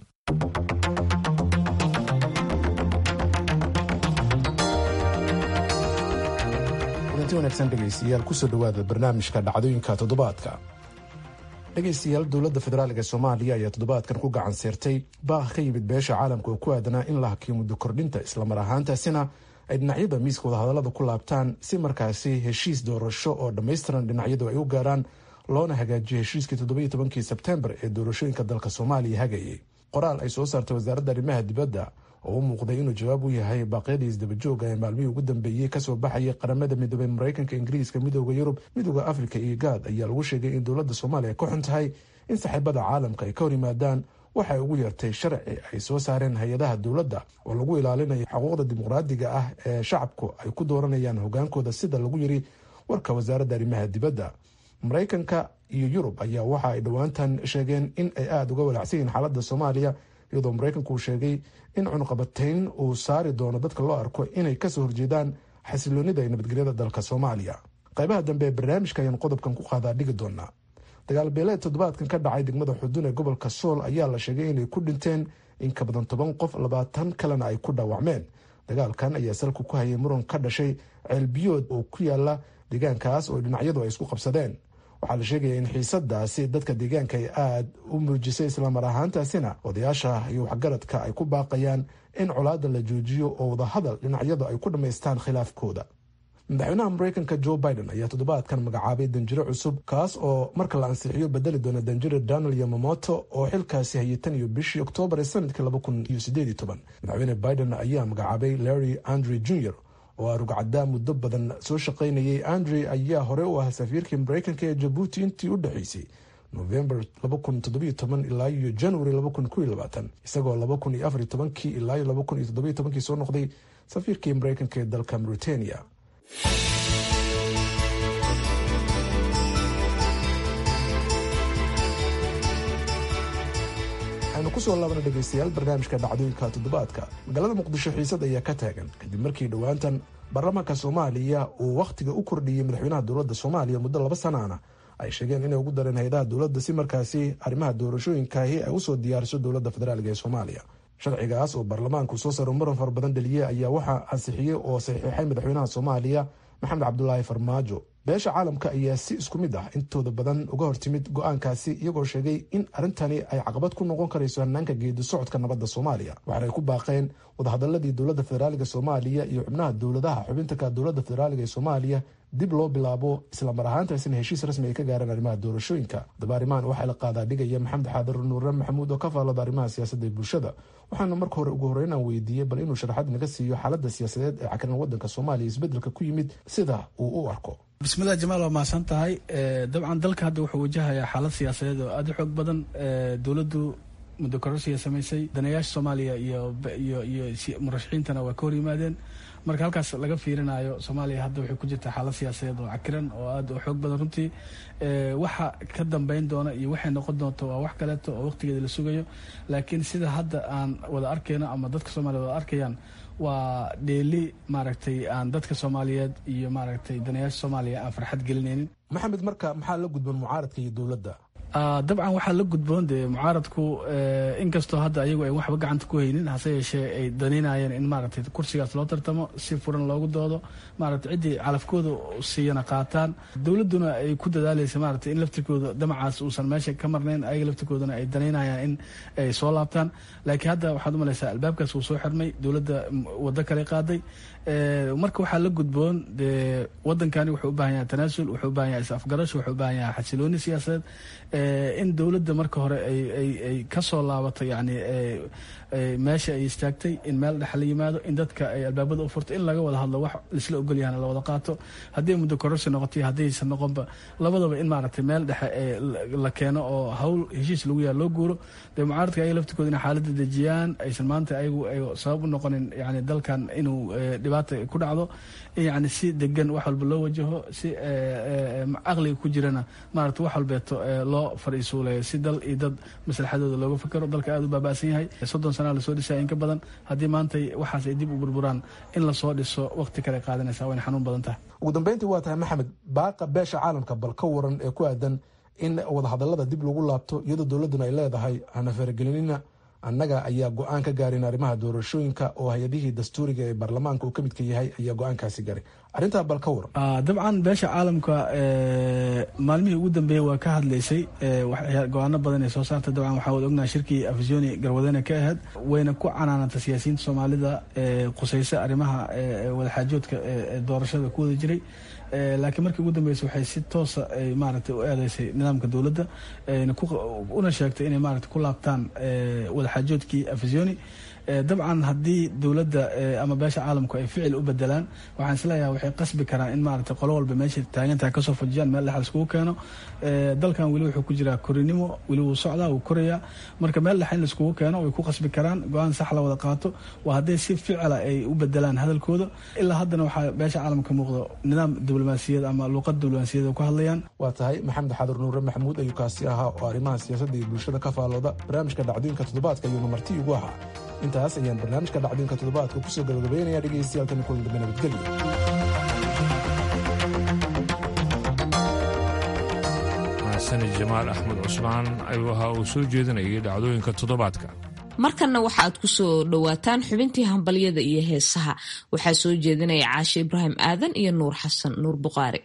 kulanti wanaagsan dhegaystayaal kusoo dhowaada barnaamijka dhacdooyinka toddobaadka dhegaystayaal dowladda federaalk ee soomaaliya ayaa toddobaadkan ku gacan seertay baaq ka yimid beesha caalamka oo ku aadanaa in la hakiyo muddo kordhinta islamar ahaantaasina ay dhinacyada miiska wadahadallada ku laabtaan si markaasi heshiis doorasho oo dhammaystiran dhinacyadu ay u gaaraan loona hagaajiyo heshiiskii toddobiyo tobankii sebtembar ee doorashooyinka dalka soomaaliya hagayay qoraal ay soo saartay wasaaradda arrimaha dibadda oo u muuqday inuu jawaab u yahay baaqyadii isdabajooga ee maalmihii ugu dambeeyey kasoo baxayay qaramada midoobey mareykanka ingiriiska midooda yurub midooda afrika iyo gaad ayaa lagu sheegay in dowladda soomaaliya ka xun tahay in saaxiibada caalamka ay ka hor yimaadaan waxay ugu yeertay sharci ay soo saareen hay-adaha dowladda oo lagu ilaalinayo xuquuqda dimuqraadiga ah ee shacabku ay ku dooranayaan hogaankooda sida lagu yiri warka wasaaradda arrimaha dibadda mareykanka iyo yurub ayaa waxa ay dhowaantan sheegeen in ay aada uga walacsan yihiin xaaladda soomaaliya iyadoo mareykanku uu sheegay in cunuqabatayn uu saari doono dadka loo arko inay kasoo horjeedaan xasiloonida iyo nabadgelyada dalka soomaaliya qaybaha dambe ee barnaamijka ayaan qodobkan ku qaadaa dhigi doonaa dagaal beeleed toddobaadkan ka dhacay degmada xudun ee gobolka sool ayaa la sheegay inay ku dhinteen in ka badan toban qof labaatan kalena ay ku dhaawacmeen dagaalkan ayaa salku ku hayay muran ka dhashay ceelbiyood oo ku yaala deegaankaas oo dhinacyadu ay isku qabsadeen waxaa la sheegaya in xiisadaasi dadka deegaanka ay aada u muujisay islamar ahaantaasina odayaasha iyo waxgaradka ay ku baaqayaan in colaada la joojiyo oo wadahadal dhinacyadu ay ku dhammaystaan khilaafkooda madaxweynaha mareykanka joe biden ayaa toddobaadkan magacaabay danjiro cusub kaas oo marka la ansixiyo bedeli doona danjiro donald yomamoto oo xilkaasi hayay tan iyo bishii oktoobar ee sanadkii laba kun iyo sideed iyo toban madaxweyne biden ayaa magacaabay larry andre jr oo ah rugcaddaa muddo badan soo shaqaynayay andre ayaa hore u ah safiirkii mareykanka ee jabuuti intii u dhexeysay november ilaa iyo january isagoo ilaa iyo soo noqday safiirkii mareykanka ee dalka mauritania waxaynu kusoo laabana dhegeystayaal barnaamijka dhacdooyinka toddobaadka magaalada muqdisho xiisad ayaa ka taagan kadib markii dhowaantan baarlamaanka soomaaliya uu wakhtiga u kordhiyey madaxweynaha dowladda soomaaliya muddo laba sanaana ay sheegeen inay ugu dareen hay-adaha dowladda si markaasi arrimaha doorashooyinkaahi ay usoo diyaariso dowladda federaalk ee soomaaliya sharcigaas oo baarlamaanku soo saaro muran fara badan dhaliyey ayaa waxaa ansixiyey oo saxiixay madaxweynaha soomaaliya maxamed cabdulaahi farmaajo beesha caalamka ayaa si isku mid ah intooda badan uga hortimid go-aankaasi iyagoo sheegay in arrintani ay caqabad ku noqon karayso hanaanka geedi socodka nabadda soomaaliya waxaanay ku baaqeen wadahadaladii dowladda federaaliga soomaaliya iyo xubnaha dowladaha xubintanka dowladda federaaliga ee soomaaliya dib loo bilaabo islamar ahaantaasina heshiis rasmi ay ka gaareen arrimaha doorashooyinka daba arrimahan waxaa la qaadaa dhigaya maxamed xaadir nuure maxamuud oo ka faallada arrimaha siyaasadda ee bulshada waxaana marka hore ugu horreyn aan weydiiyey bal inuu sharaxad naga siiyo xaaladda siyaasadeed ee cakran waddanka soomaaliya isbeddelka ku yimid sida uu u arko bismillahi jamaal waa mahadsan tahay dabcan dalka hadda wuxuu wajahayaa xaalad siyaasadeed oo aada u xoog badan dowladdu muddo kororsiya samaysay danayaasha soomaaliya iyo iyo iyo murashaxiintana waa ka hor yimaadeen marka halkaas laga fiirinayo soomaaliya hadda waxay ku jirtaa xaalad siyaasadeed oo cakiran oo aada u xoog badan runtii waxa ka dambeyn doona iyo waxay noqon doonto waa wax kaleeto oo waqtigeeda la sugayo laakiin sida hadda aan wada arkayno ama dadka soomaliya wada arkayaan waa dheeli maaragtay aan dadka soomaaliyeed iyo maaragtay danayaasha soomaaliya aan farxad gelinaynin maxamed marka maxaa la gudban mucaaradka iyo dowladda dabcan waxaa la gudboon dee mucaaradku inkastoo hadda ayagu ay waxba gacanta ku haynin hase yeeshee ay danaynayeen in maaragtay kursigaas loo tartamo si furan loogu doodo maaragtay ciddii calafkooda siiyana qaataan dowladduna ay ku dadaalaysa maaragtay in laftirkooda damacaas uusan meesha ka marnayn ayaga laftirkoodana ay danaynayaan in ay soo laabtaan laakiin hadda waxaad u malaysaa albaabkaas wuu soo xirmay dowladda waddo kale qaaday marka waxaa la gudboon dee wadankani wuxuu u baahan yahay tanaasul wuxuu u baahan yahay is-afgarasho wuxuu u baahan yahay xasilooni siyaasadeed in dowladda marka hore ay ka soo laabato yani meesha ay istaagtay in meel dhex la yimaado in dadka ay albaabada u furto in laga wada hadlo wax laisla ogolyahana la wada qaato haddii muddo kororsi noqoto haddaysan noqonba labadaba in maaragtay meel dhexe la keeno oo hawl heshiis lagu yaha loo guuro dee mucaaradka ayaga laftirkooda inay xaaladda dejiyaan aysan maanta ayagu ay sabab u noqonin yani dalkan inuu dhibaata ku dhacdo yani si degan wax walba loo wajaho si caqliga ku jirana maaragta wax walbeeto loo fariisuuleeyo si dal iyo dad maslaxadooda looga fakero dalka aada u baaba'san yahay soddon sanaa lasoo dhisaya in ka badan haddii maanta waxaas ay dib u burburaan in lasoo dhiso waqti kale qaadanaysa wayna xanuun badan tahay ugu dambeyntii waa tahay maxamed baaqa beesha caalamka bal ka waran ee ku aadan in wadahadalada dib lagu laabto iyadoo dowladduna ay leedahay hana faragelinina annaga ayaa go-aan ka gaarin arrimaha doorashooyinka oo hay-adihii dastuuriga ee baarlamaanka uu ka midka yahay ayaa go-aankaasi garay arrintaa bal ka war dabcan beesha caalamka maalmihii ugu dambeeyey waa ka hadlaysay go-aano badan ee soo saarta dabcan waxaa wada ognaha shirkii afisoni garwadene ka ahayd wayna ku canaananta siyaasiyiinta soomaalida qusaysa arrimaha wadaxaajoodka doorashada ku wada jiray laakiin markii ugu dambeysa waxay si toosa maaragtay u eedeysay nidaamka dowladda una sheegtay inay maaragtay ku laabtaan wadaxaajoodkii afisoni dabcan haddii dowladda ama beesha caalamku ay ficil u bedelaan waxaan isleeyahay waxay qasbi karaan in maaragtay qolo walba meesha taagantaha kasoo fajiyaan meel dhexa iskugu keeno dalkan weli wuxuu ku jiraa korinimo weli wuu socdaa wuu korayaa marka meel dhexa in laiskugu keeno way ku qasbi karaan go-aan sax la wada qaato waa hadday si ficila ay u bedelaan hadalkooda ilaa haddana waxaa beesha caalamka muuqdo nidaam diblomaasiyad ama luuqad diblomaasiyad ku hadlayaan waa tahay maxamed xadur nuure maxamuud ayuu kaasi ahaa oo arrimaha siyaasadda iyo bulshada ka faalooda barnaamijka dhacdooyinka toddobaadka ayuuna marti igu ahaa intaas ayaan barnaamijka dhacdooyinka toddobaadka kusoo gabagabeynaya dhegeystayaal tan kulan dambe nabadgelyo mahasani jamaal axmed cusmaan ayuu ahaa uu soo jeedinayay dhacdooyinka toddobaadka markanna waxa aad ku soo dhowaataan xubintii hambalyada iyo heesaha waxaa soo jeedinaya caashe ibraahim aadan iyo nuur xasan nuur buqaari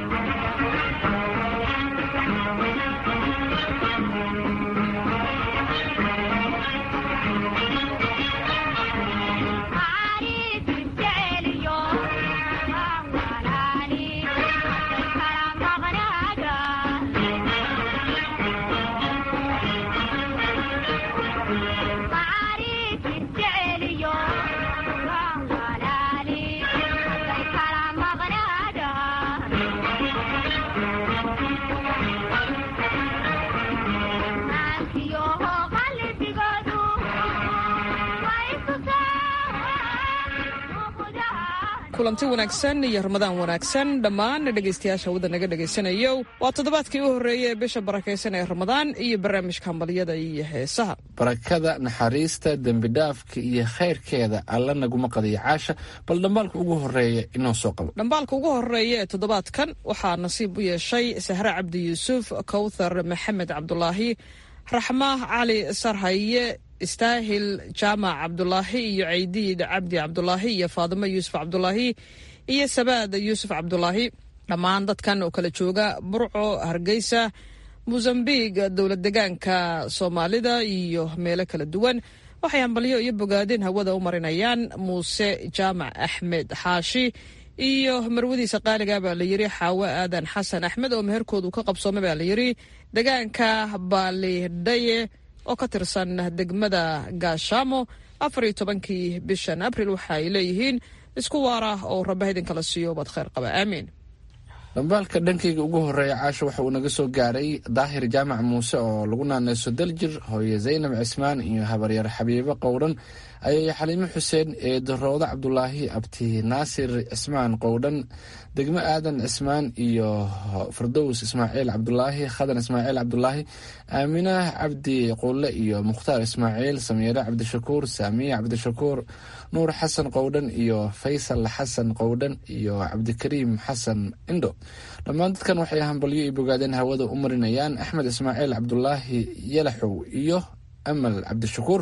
kulanti wanaagsan iyo ramadaan wanaagsan dhammaan dhegaystayaasha wadda naga dhegaysanayo waa toddobaadkii u horreeyay ee bisha barakaysan ee ramadaan iyo barnaamijka hambalyada iyo heesaha barakada naxariista dembidhaafka iyo khayrkeeda alla naguma qadiyo caasha bal dhambaalka ugu horeeya inoo soo qabo dhambaalka ugu horeeya ee toddobaadkan waxaa nasiib u yeeshay sahre cabdi yuusuf kowthar maxamed cabdulaahi raxma cali sarhaye istaahil jaamac cabdulaahi iyo caydiid cabdi cabdulaahi iyo faadimo yuusuf cabdulaahi iyo sabaad yuusuf cabdulaahi dhammaan dadkan oo kala jooga burco hargeysa mosambiq dowlad degaanka soomaalida iyo meelo kala duwan waxay hambalyo iyo bogaadin hawada u marinayaan muuse jaamac axmed xaashi iyo marwadiisa qaaliga baa la yiri xaawo aadan xasan axmed oo meherkoodu ka qabsoomay baa la yiri degaanka baalidhaye oo ka tirsan degmada gaashaamo afar iyo tobankii bishan abril waxa ay leeyihiin isku waara oo rabba idinkala siiyo bad kheyr qaba aamiin dhambaalka dhankayga ugu horeeya caasha waxa uu naga soo gaaray daahir jaamac muuse oo lagu naaneyso daljir hooye zaynab cismaan iyo habaryar xabiibo qowdhan ayay xaliimo xuseen ee daroodo cabdulaahi abti naasir cismaan qowdhan degmo aadan cismaan iyo fardows ismaaciil cabdulaahi khadan ismaaciil cabdulaahi aaminah cabdi qulle iyo mukhtaar ismaaciil samiire cabdishakuur saamiye cabdishakuur nuur xasan qowdhan iyo faysal xasan qowdhan iyo cabdikariim xasan indho dhammaan dadkan waxay hambalyo iyo bogaadeen hawada u marinayaan axmed ismaaciil cabdulaahi yalaxow iyo amal cabdishakuur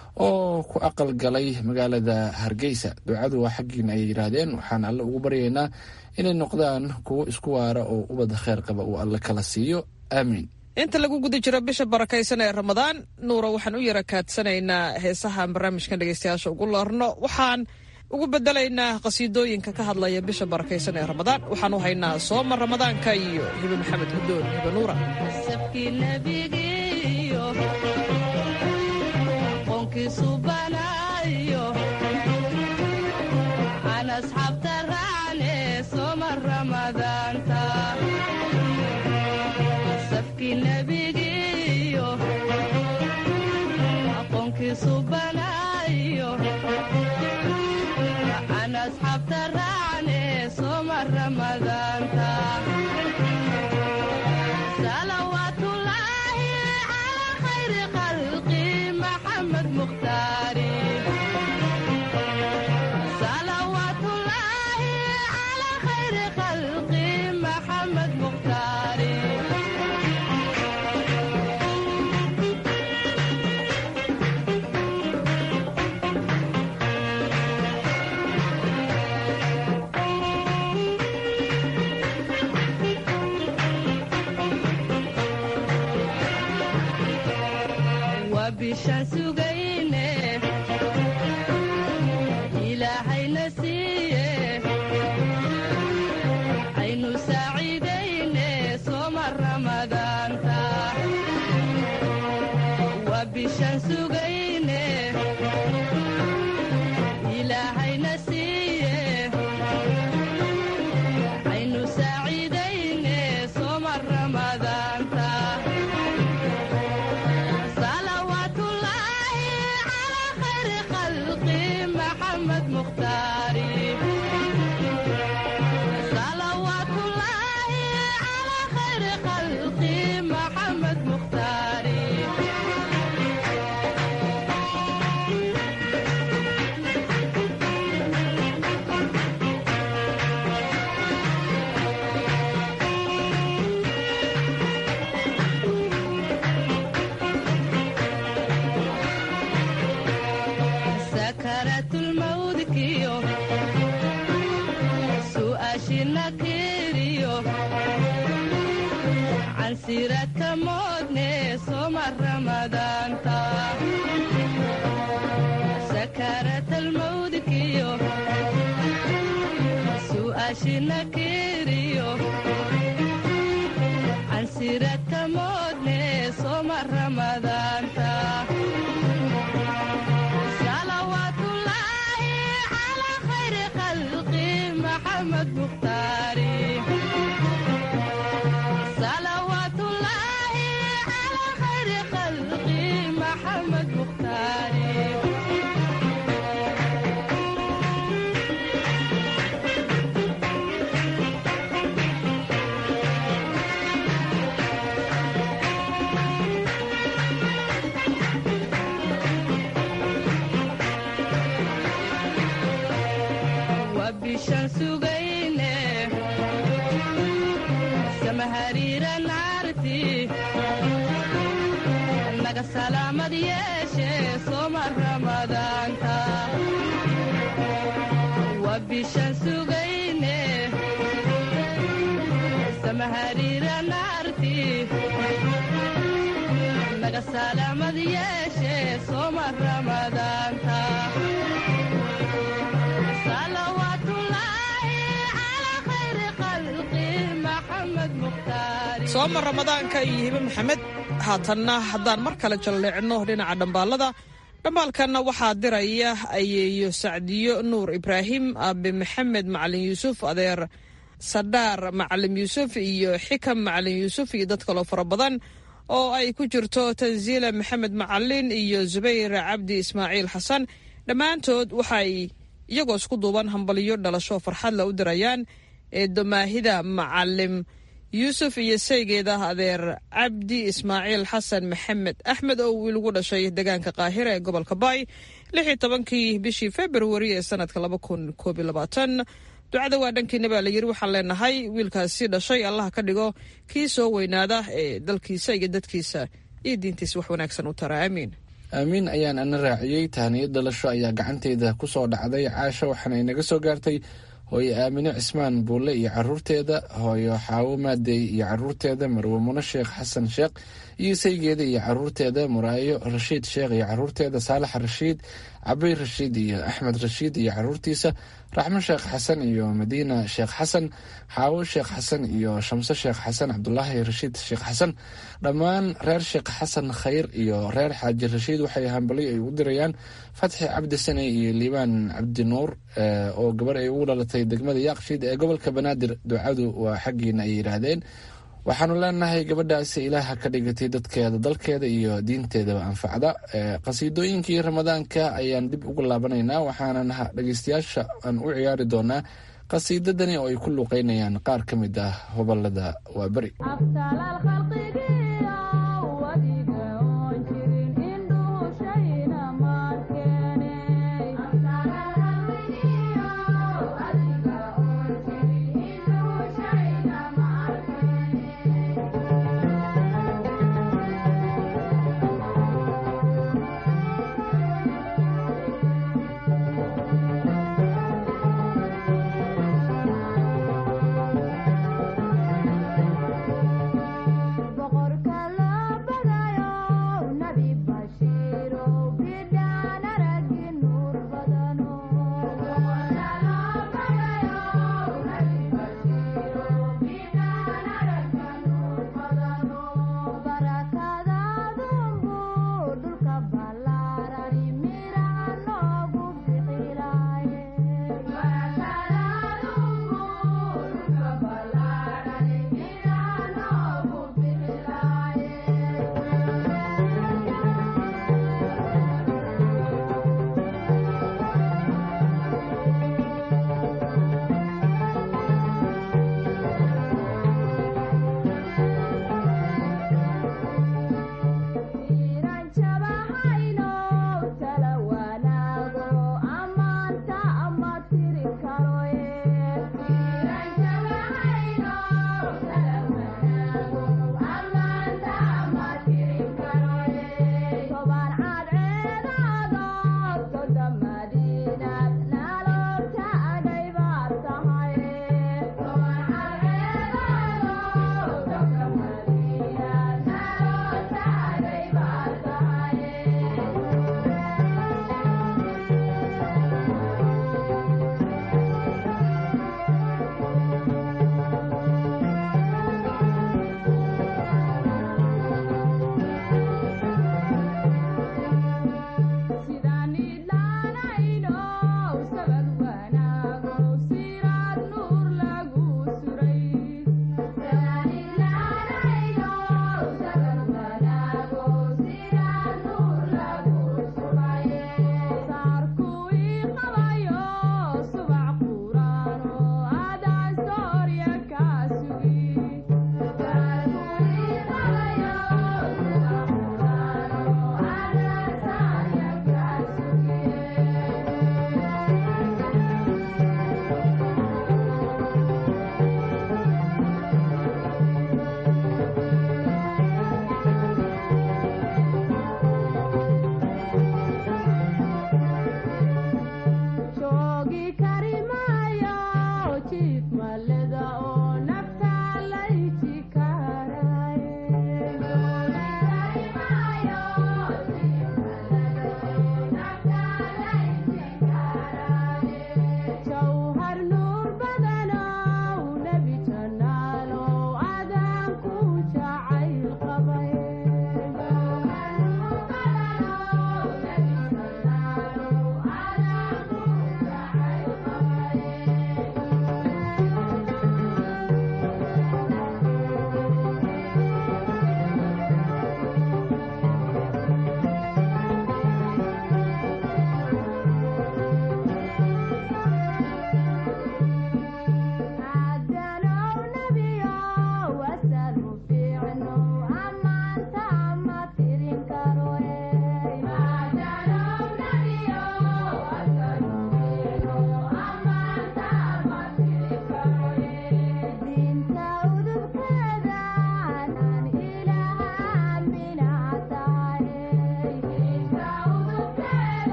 oo ku aqal galay magaalada hargeysa ducadu waa xaggiina ay yidhaahdeen waxaan alle ugu baryaynaa inay noqdaan kuwo isku waara oo ubadda kheyr qaba uu alle kala siiyo aamiin inta lagu guda jiro bisha barakaysan ee ramadaan nuura waxaan u yara kaadsanaynaa heesahan barnaamijkan dhegeystayaasha ugu loorno waxaan ugu bedelaynaa qasiidooyinka ka hadlaya bisha barakaysan ee ramadaan waxaan u haynaa sooma ramadaanka iyo hibe maxamed hudoon hibe nuura bishaan sugayne ilaahayna siiye aynu saaciidayne sooma ramadaanta waa bishaan sugayne ilaahayna siiye aynu saaciidayne sooma ramadaanta salawaatullaahi calaa khayri khalqi maxamed mukhtaari salawaatullaahi calaa khayri khalqi maxamed mukhtaari sakaraatulmawdkiyo su'aashina keeriyo cansiradka moodne soma ramadaanta sakaratalmawdkiyo su'aashina keeriyo cansiradka moodne soma ramadaanta salawaatullaahi calaa khayri khalqi maxamed mukhtaari salawaatullaahi calaa khayri khalqi maxamed mukhtaari waa bishaan sugayne samahariira naarti naga salaamad yeeshe sooma ramadaanta waa bishaan sugayne samahariira naarti naga salaamad yeeshe sooma ramadaanta sooma ramadaanka iyo hibe maxamed haatanna haddaan mar kale jalleecno dhinaca dhambaalada dhambaalkanna waxaa diraya ayeeyo sacdiyo nuur ibraahim aabe maxamed macalin yuusuf adeer sadhaar macalin yuusuf iyo xikam macalin yuusuf iyo dad kaloo fara badan oo ay ku jirto tansiila maxamed macalin iyo zubayr cabdi ismaaciil xasan dhammaantood waxay iyagoo isku duuban hambaliyo dhalasho farxadla u dirayaan ee domaahida macalim yuusuf iyo saygeeda adeer cabdi ismaaciil xasan maxamed axmed oo wiil ugu dhashay deegaanka qaahira ee gobolka baay lix iyo tobankii bishii februari ee sanadka laba kun koob iyo labaatan ducada waa dhankiina baa la yiri waxaan leenahay wiilkaasi dhashay allah ka dhigo kii soo weynaada ee dalkiisa iyo dadkiisa iyo diintiisa wax wanaagsan u tara aamiin aamiin ayaan ana raaciyey tahaniyad dhalasho ayaa gacanteyda ku soo dhacday caasha waxaana inaga soo gaartay hooyo aamine cismaan buulle iyo caruurteeda hooyo xaawo maadey iyo caruurteeda marwe mune sheekh xasan sheekh iyo saygeeda iyo caruurteeda muraayo rashiid sheekh iyo caruurteeda saalax rashiid cabay rashiid iyo axmed rashiid iyo caruurtiisa raxmo sheekh xasan iyo madiina sheekh xasan xaawo sheekh xasan iyo shamse sheekh xasan cabdulaahi rashiid sheekh xasan dhammaan reer sheekh xasan khayr iyo reer xaaji rashiid waxay hambalyo ay u dirayaan fatxi cabdi sane iyo liibaan cabdi nuur oo gabar ay ugu dhalatay degmada yaaqshiid ee gobolka banaadir ducadu waa xaggiina ay yidhaahdeen waxaanu leenahay gabadhaasi ilaaha ka dhigatay dadkeeda dalkeeda iyo diinteedaba anfacda qasiidooyinkii ramadaanka ayaan dib ugu laabanaynaa waxaana dhegeystayaasha aan u ciyaari doonaa qasiidadani oo ay ku luuqeynayaan qaar ka mid ah hobolada waa beri boqol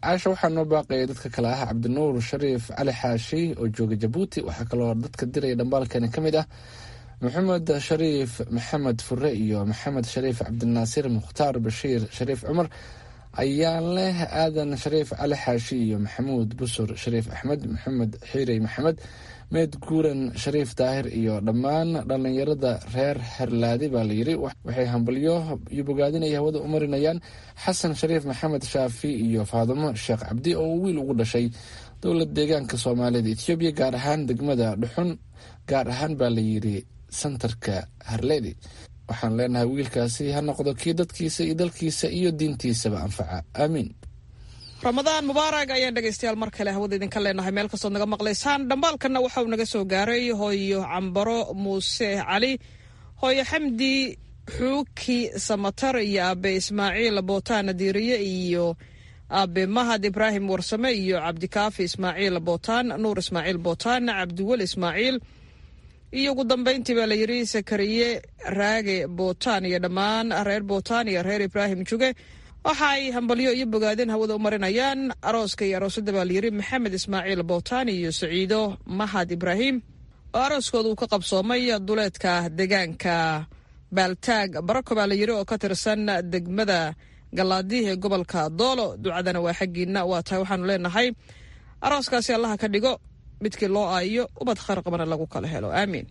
caasha waxaa noo baaqaya dadka kale ah cabdinuur shariif cali xaashi oo jooga jabuuti waxaa kaloo dadka diraya dhambaalkani ka mid ah maxamed shariif maxamed fure iyo maxamed shariif cabdinaasir mukhtaar bashiir shariif cumar ayaan leh aadan shariif cali xaashi iyo maxamuud busur shariif axmed maxamed xiirey maxamed meed guuran shariif daahir iyo dhammaan dhallinyarada reer herlaadi baa layiri waxay hambalyo iyo bogaadinay hawada u marinayaan xasan shariif maxamed shaafi iyo faadumo sheekh cabdi oo wiil ugu dhashay dowlad deegaanka soomaalida etoobiya gaar ahaan degmada dhuxun gaar ahaan baa layiri santarka harledi waxaan leenahay wiilkaasi ha noqdo kii dadkiisa iyo dalkiisa iyo diintiisaba anfaca aamiin ramadaan mubaarag ayaan dhegaystayaal mar kale hawada idinka leenahay meel kastood naga maqlaysaan dhambaalkanna waxauu naga soo gaaray hooyo cambaro muuse cali hooyo xamdi xuuki samatar iyo aabe ismaaciil bootaan diiriye iyo aabe mahad ibraahim warsame iyo cabdikaafi ismaaciil bootaan nuur ismaaciil bootaan cabdiweli ismaaciil iyo ugu dambayntii baa layidhi sakariye raage bootaan iyo dhammaan reer bootaan iyo reer ibraahim juge waxa ay hambalyo iyo bogaadeen hawada u marinayaan arooska iyo aroosadda baa layidhi maxamed ismaaciil bootaan iyo saciido mahad ibraahim oo arooskooda uu ka qabsoomay duleedka deegaanka baaltaag barako baa layidhi oo ka tirsan degmada galaadiih ee gobolka doolo ducadana waa xaggiina waa tahay waxaanu leenahay arooskaasi allaha ka dhigo midkii loo aayo ubad khayr qabana lagu kala helo aamiin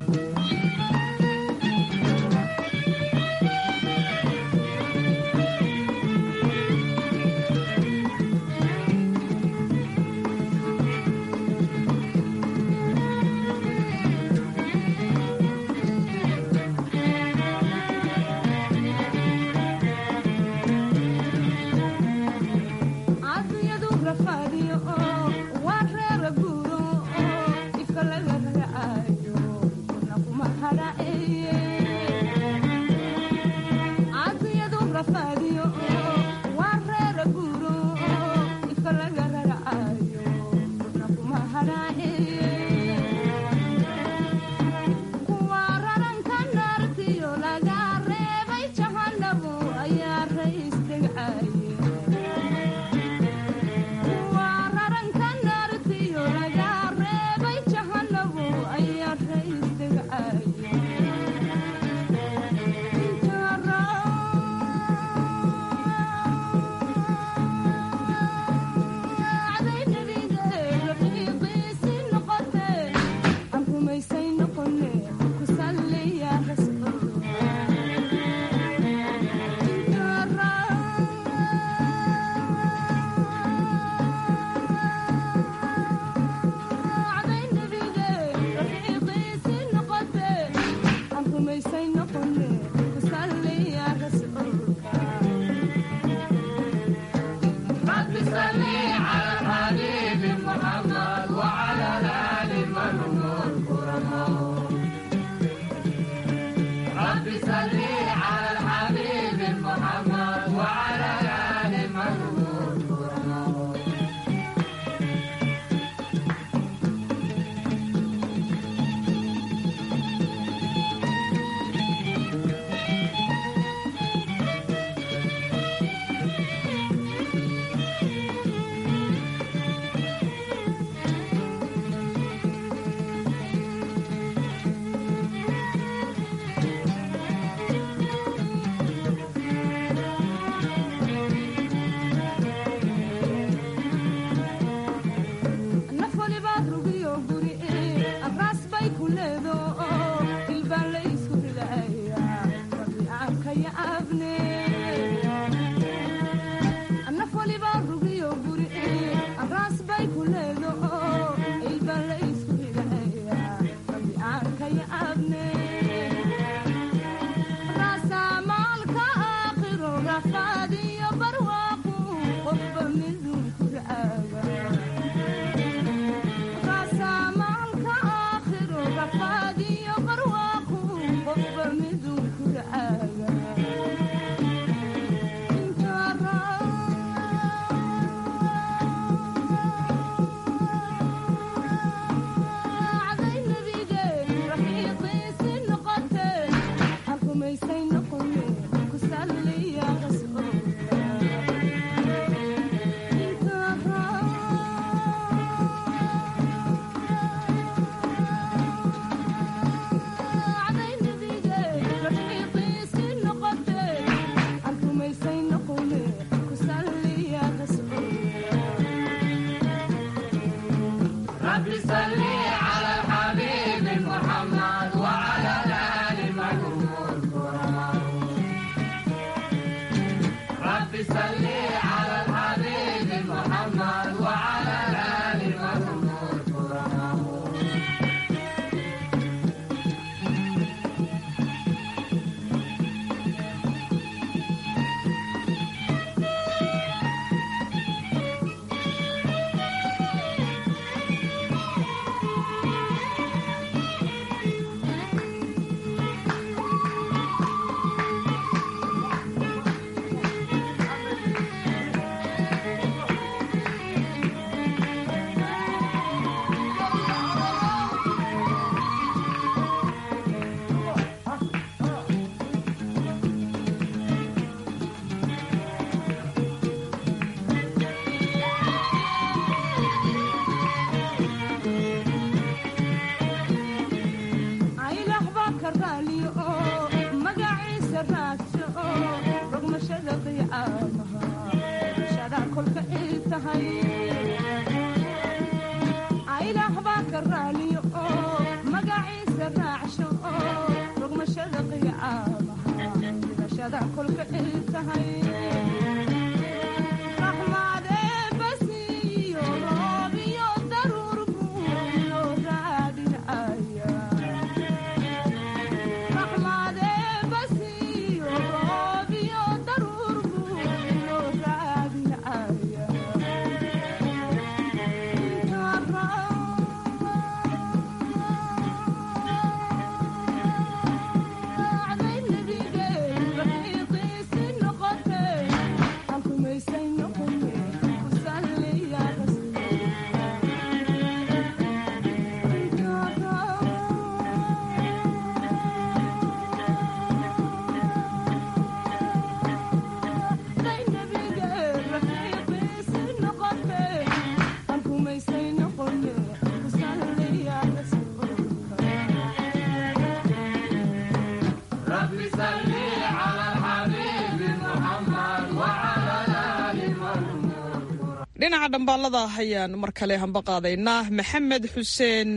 dhinaca dhambaalada ayaan mar kale hamba qaadaynaa maxamed xuseen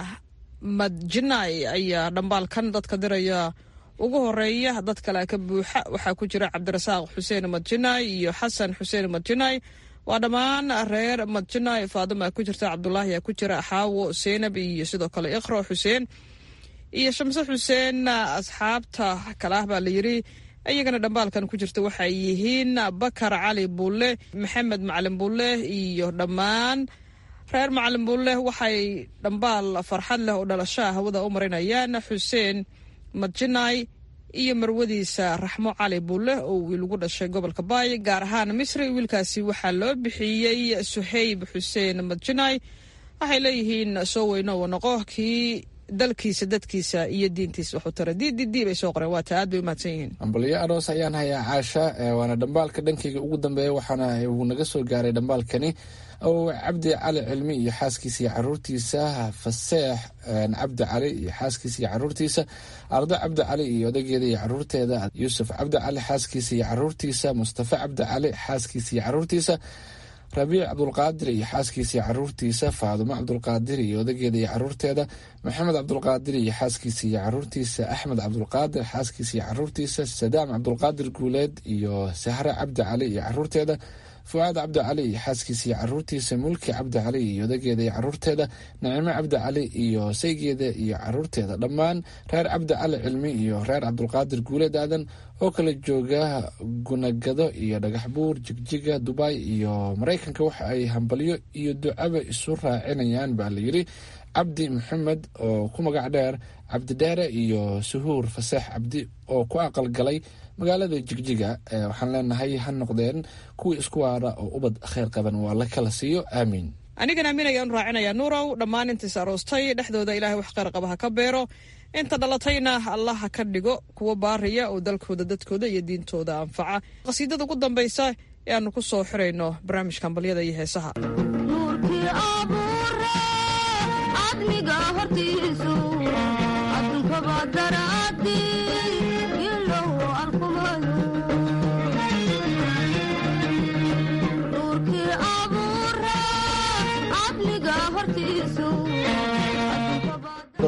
madjinay ayaa dhambaalkan dadka diraya ugu horeeya dad kale ka buuxa waxaa ku jira cabdirasaaq xuseen madjinay iyo xasan xuseen madjinay waa dhammaan reer madjinay faadima ku jirta cabdulaahi ku jira xaawo seenab iyo sidoo kale iqro xuseen iyo shamse xuseen asxaabta kale ah baa layiri iyagana dhambaalkan ku jirta waxay yihiin bakar cali bulle maxamed macalin bulle iyo dhammaan reer macalin bulle waxay dhambaal farxad leh oo dhalashaa hawada u marinayaan xuseen madjinay iyo marwadiisa raxmo cali bulle oo wiil ugu dhashay gobolka baay gaar ahaan misri wiilkaasi waxaa loo bixiyey suhayb xuseen madjinay waxay leeyihiin soo weyno uu noqo kii dalkiisa dadkiisa iyo diintiisa waxu tara ddb bay soo qoreen waata aad bay u mahadsan yihiin ambalyo aroos ayaan hayaa caasha waana dhambaalka dhankayga ugu dambeeya waxaana uu naga soo gaaray dhambaalkani oo cabdi cali cilmi iyo xaaskiisa iyo caruurtiisa faseex cabdi cali iyo xaaskiisa iyo caruurtiisa ardo cabdi cali iyo odageeda iyo caruurteeda yuusuf cabdi cali xaaskiisa iyo caruurtiisa mustafa cabdi cali xaaskiisa iyo caruurtiisa rabiic cabdulqaadir iyo xaaskiisa iyo caruurtiisa faadumo cabdulqaadir iyo odageeda iyo caruurteeda maxamed cabdulqaadir iyo xaaskiisa iyo caruurtiisa axmed cabdulqaadir xaaskiisa iyo caruurtiisa sadaam cabdulqaadir guuleed iyo sahre cabdi cali iyo caruurteeda fucaad cabdi cali iyo xaaskiisa iyo caruurtiisa mulki cabdi cali iyo odageeda iyo caruurteeda nacimo cabdi cali iyo saygeeda iyo caruurteeda dhammaan reer cabdi cali cilmi iyo reer cabdulqaadir guuleed aadan oo kala jooga gunagado iyo dhagaxbuur jigjiga dubay iyo maraykanka waxa ay hambalyo iyo ducaba isu raacinayaan baa layidhi cabdi maxamed oo ku magac dheer cabdi dheere iyo suhuur faseex cabdi oo ku aqalgalay magaalada jigjiga waxaan leenahay ha noqdeen kuwii isku waara oo ubad kheyr qaban waa la kala siiyo aamiin anigan aamin ayaan raacinayaa nuurow dhammaan intiis aroostay dhexdooda ilaahay wax kheyr qaba ha ka beero inta dhalatayna allah ha ka dhigo kuwa baariya oo dalkooda dadkooda iyo diintooda anfaca qasiidada ugu dambaysa ee aanu ku soo xirayno barnaamijka ambalyada iyo heesaha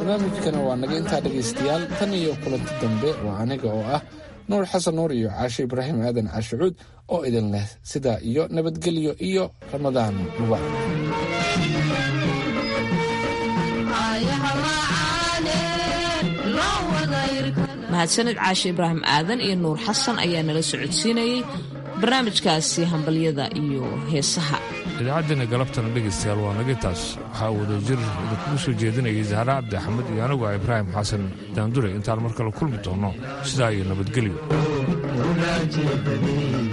barnaamijkana waa naga intaa dhegaystayaal tan iyo kulanti dambe waa aniga oo ah nuur xasan nuur iyo caashe ibraahim aadan caashicuud oo idin leh sidaa iyo nabadgelyo iyo ramadaan mubaarak mahadsanid caashe ibraahim aadan iyo nuur xasan ayaa nala socodsiinayey barnaamijkaasi hambalyada iyo heesaha idaacaddeena galabtana dhegaystayaal waa naga taas waxaa wadajir idinkugu soo jeedinayay zahra cabdi axmed iyo anigu ah ibraahim xasan daandure intaan mar kale kulmi doonno sidaa iyo nabadgelyo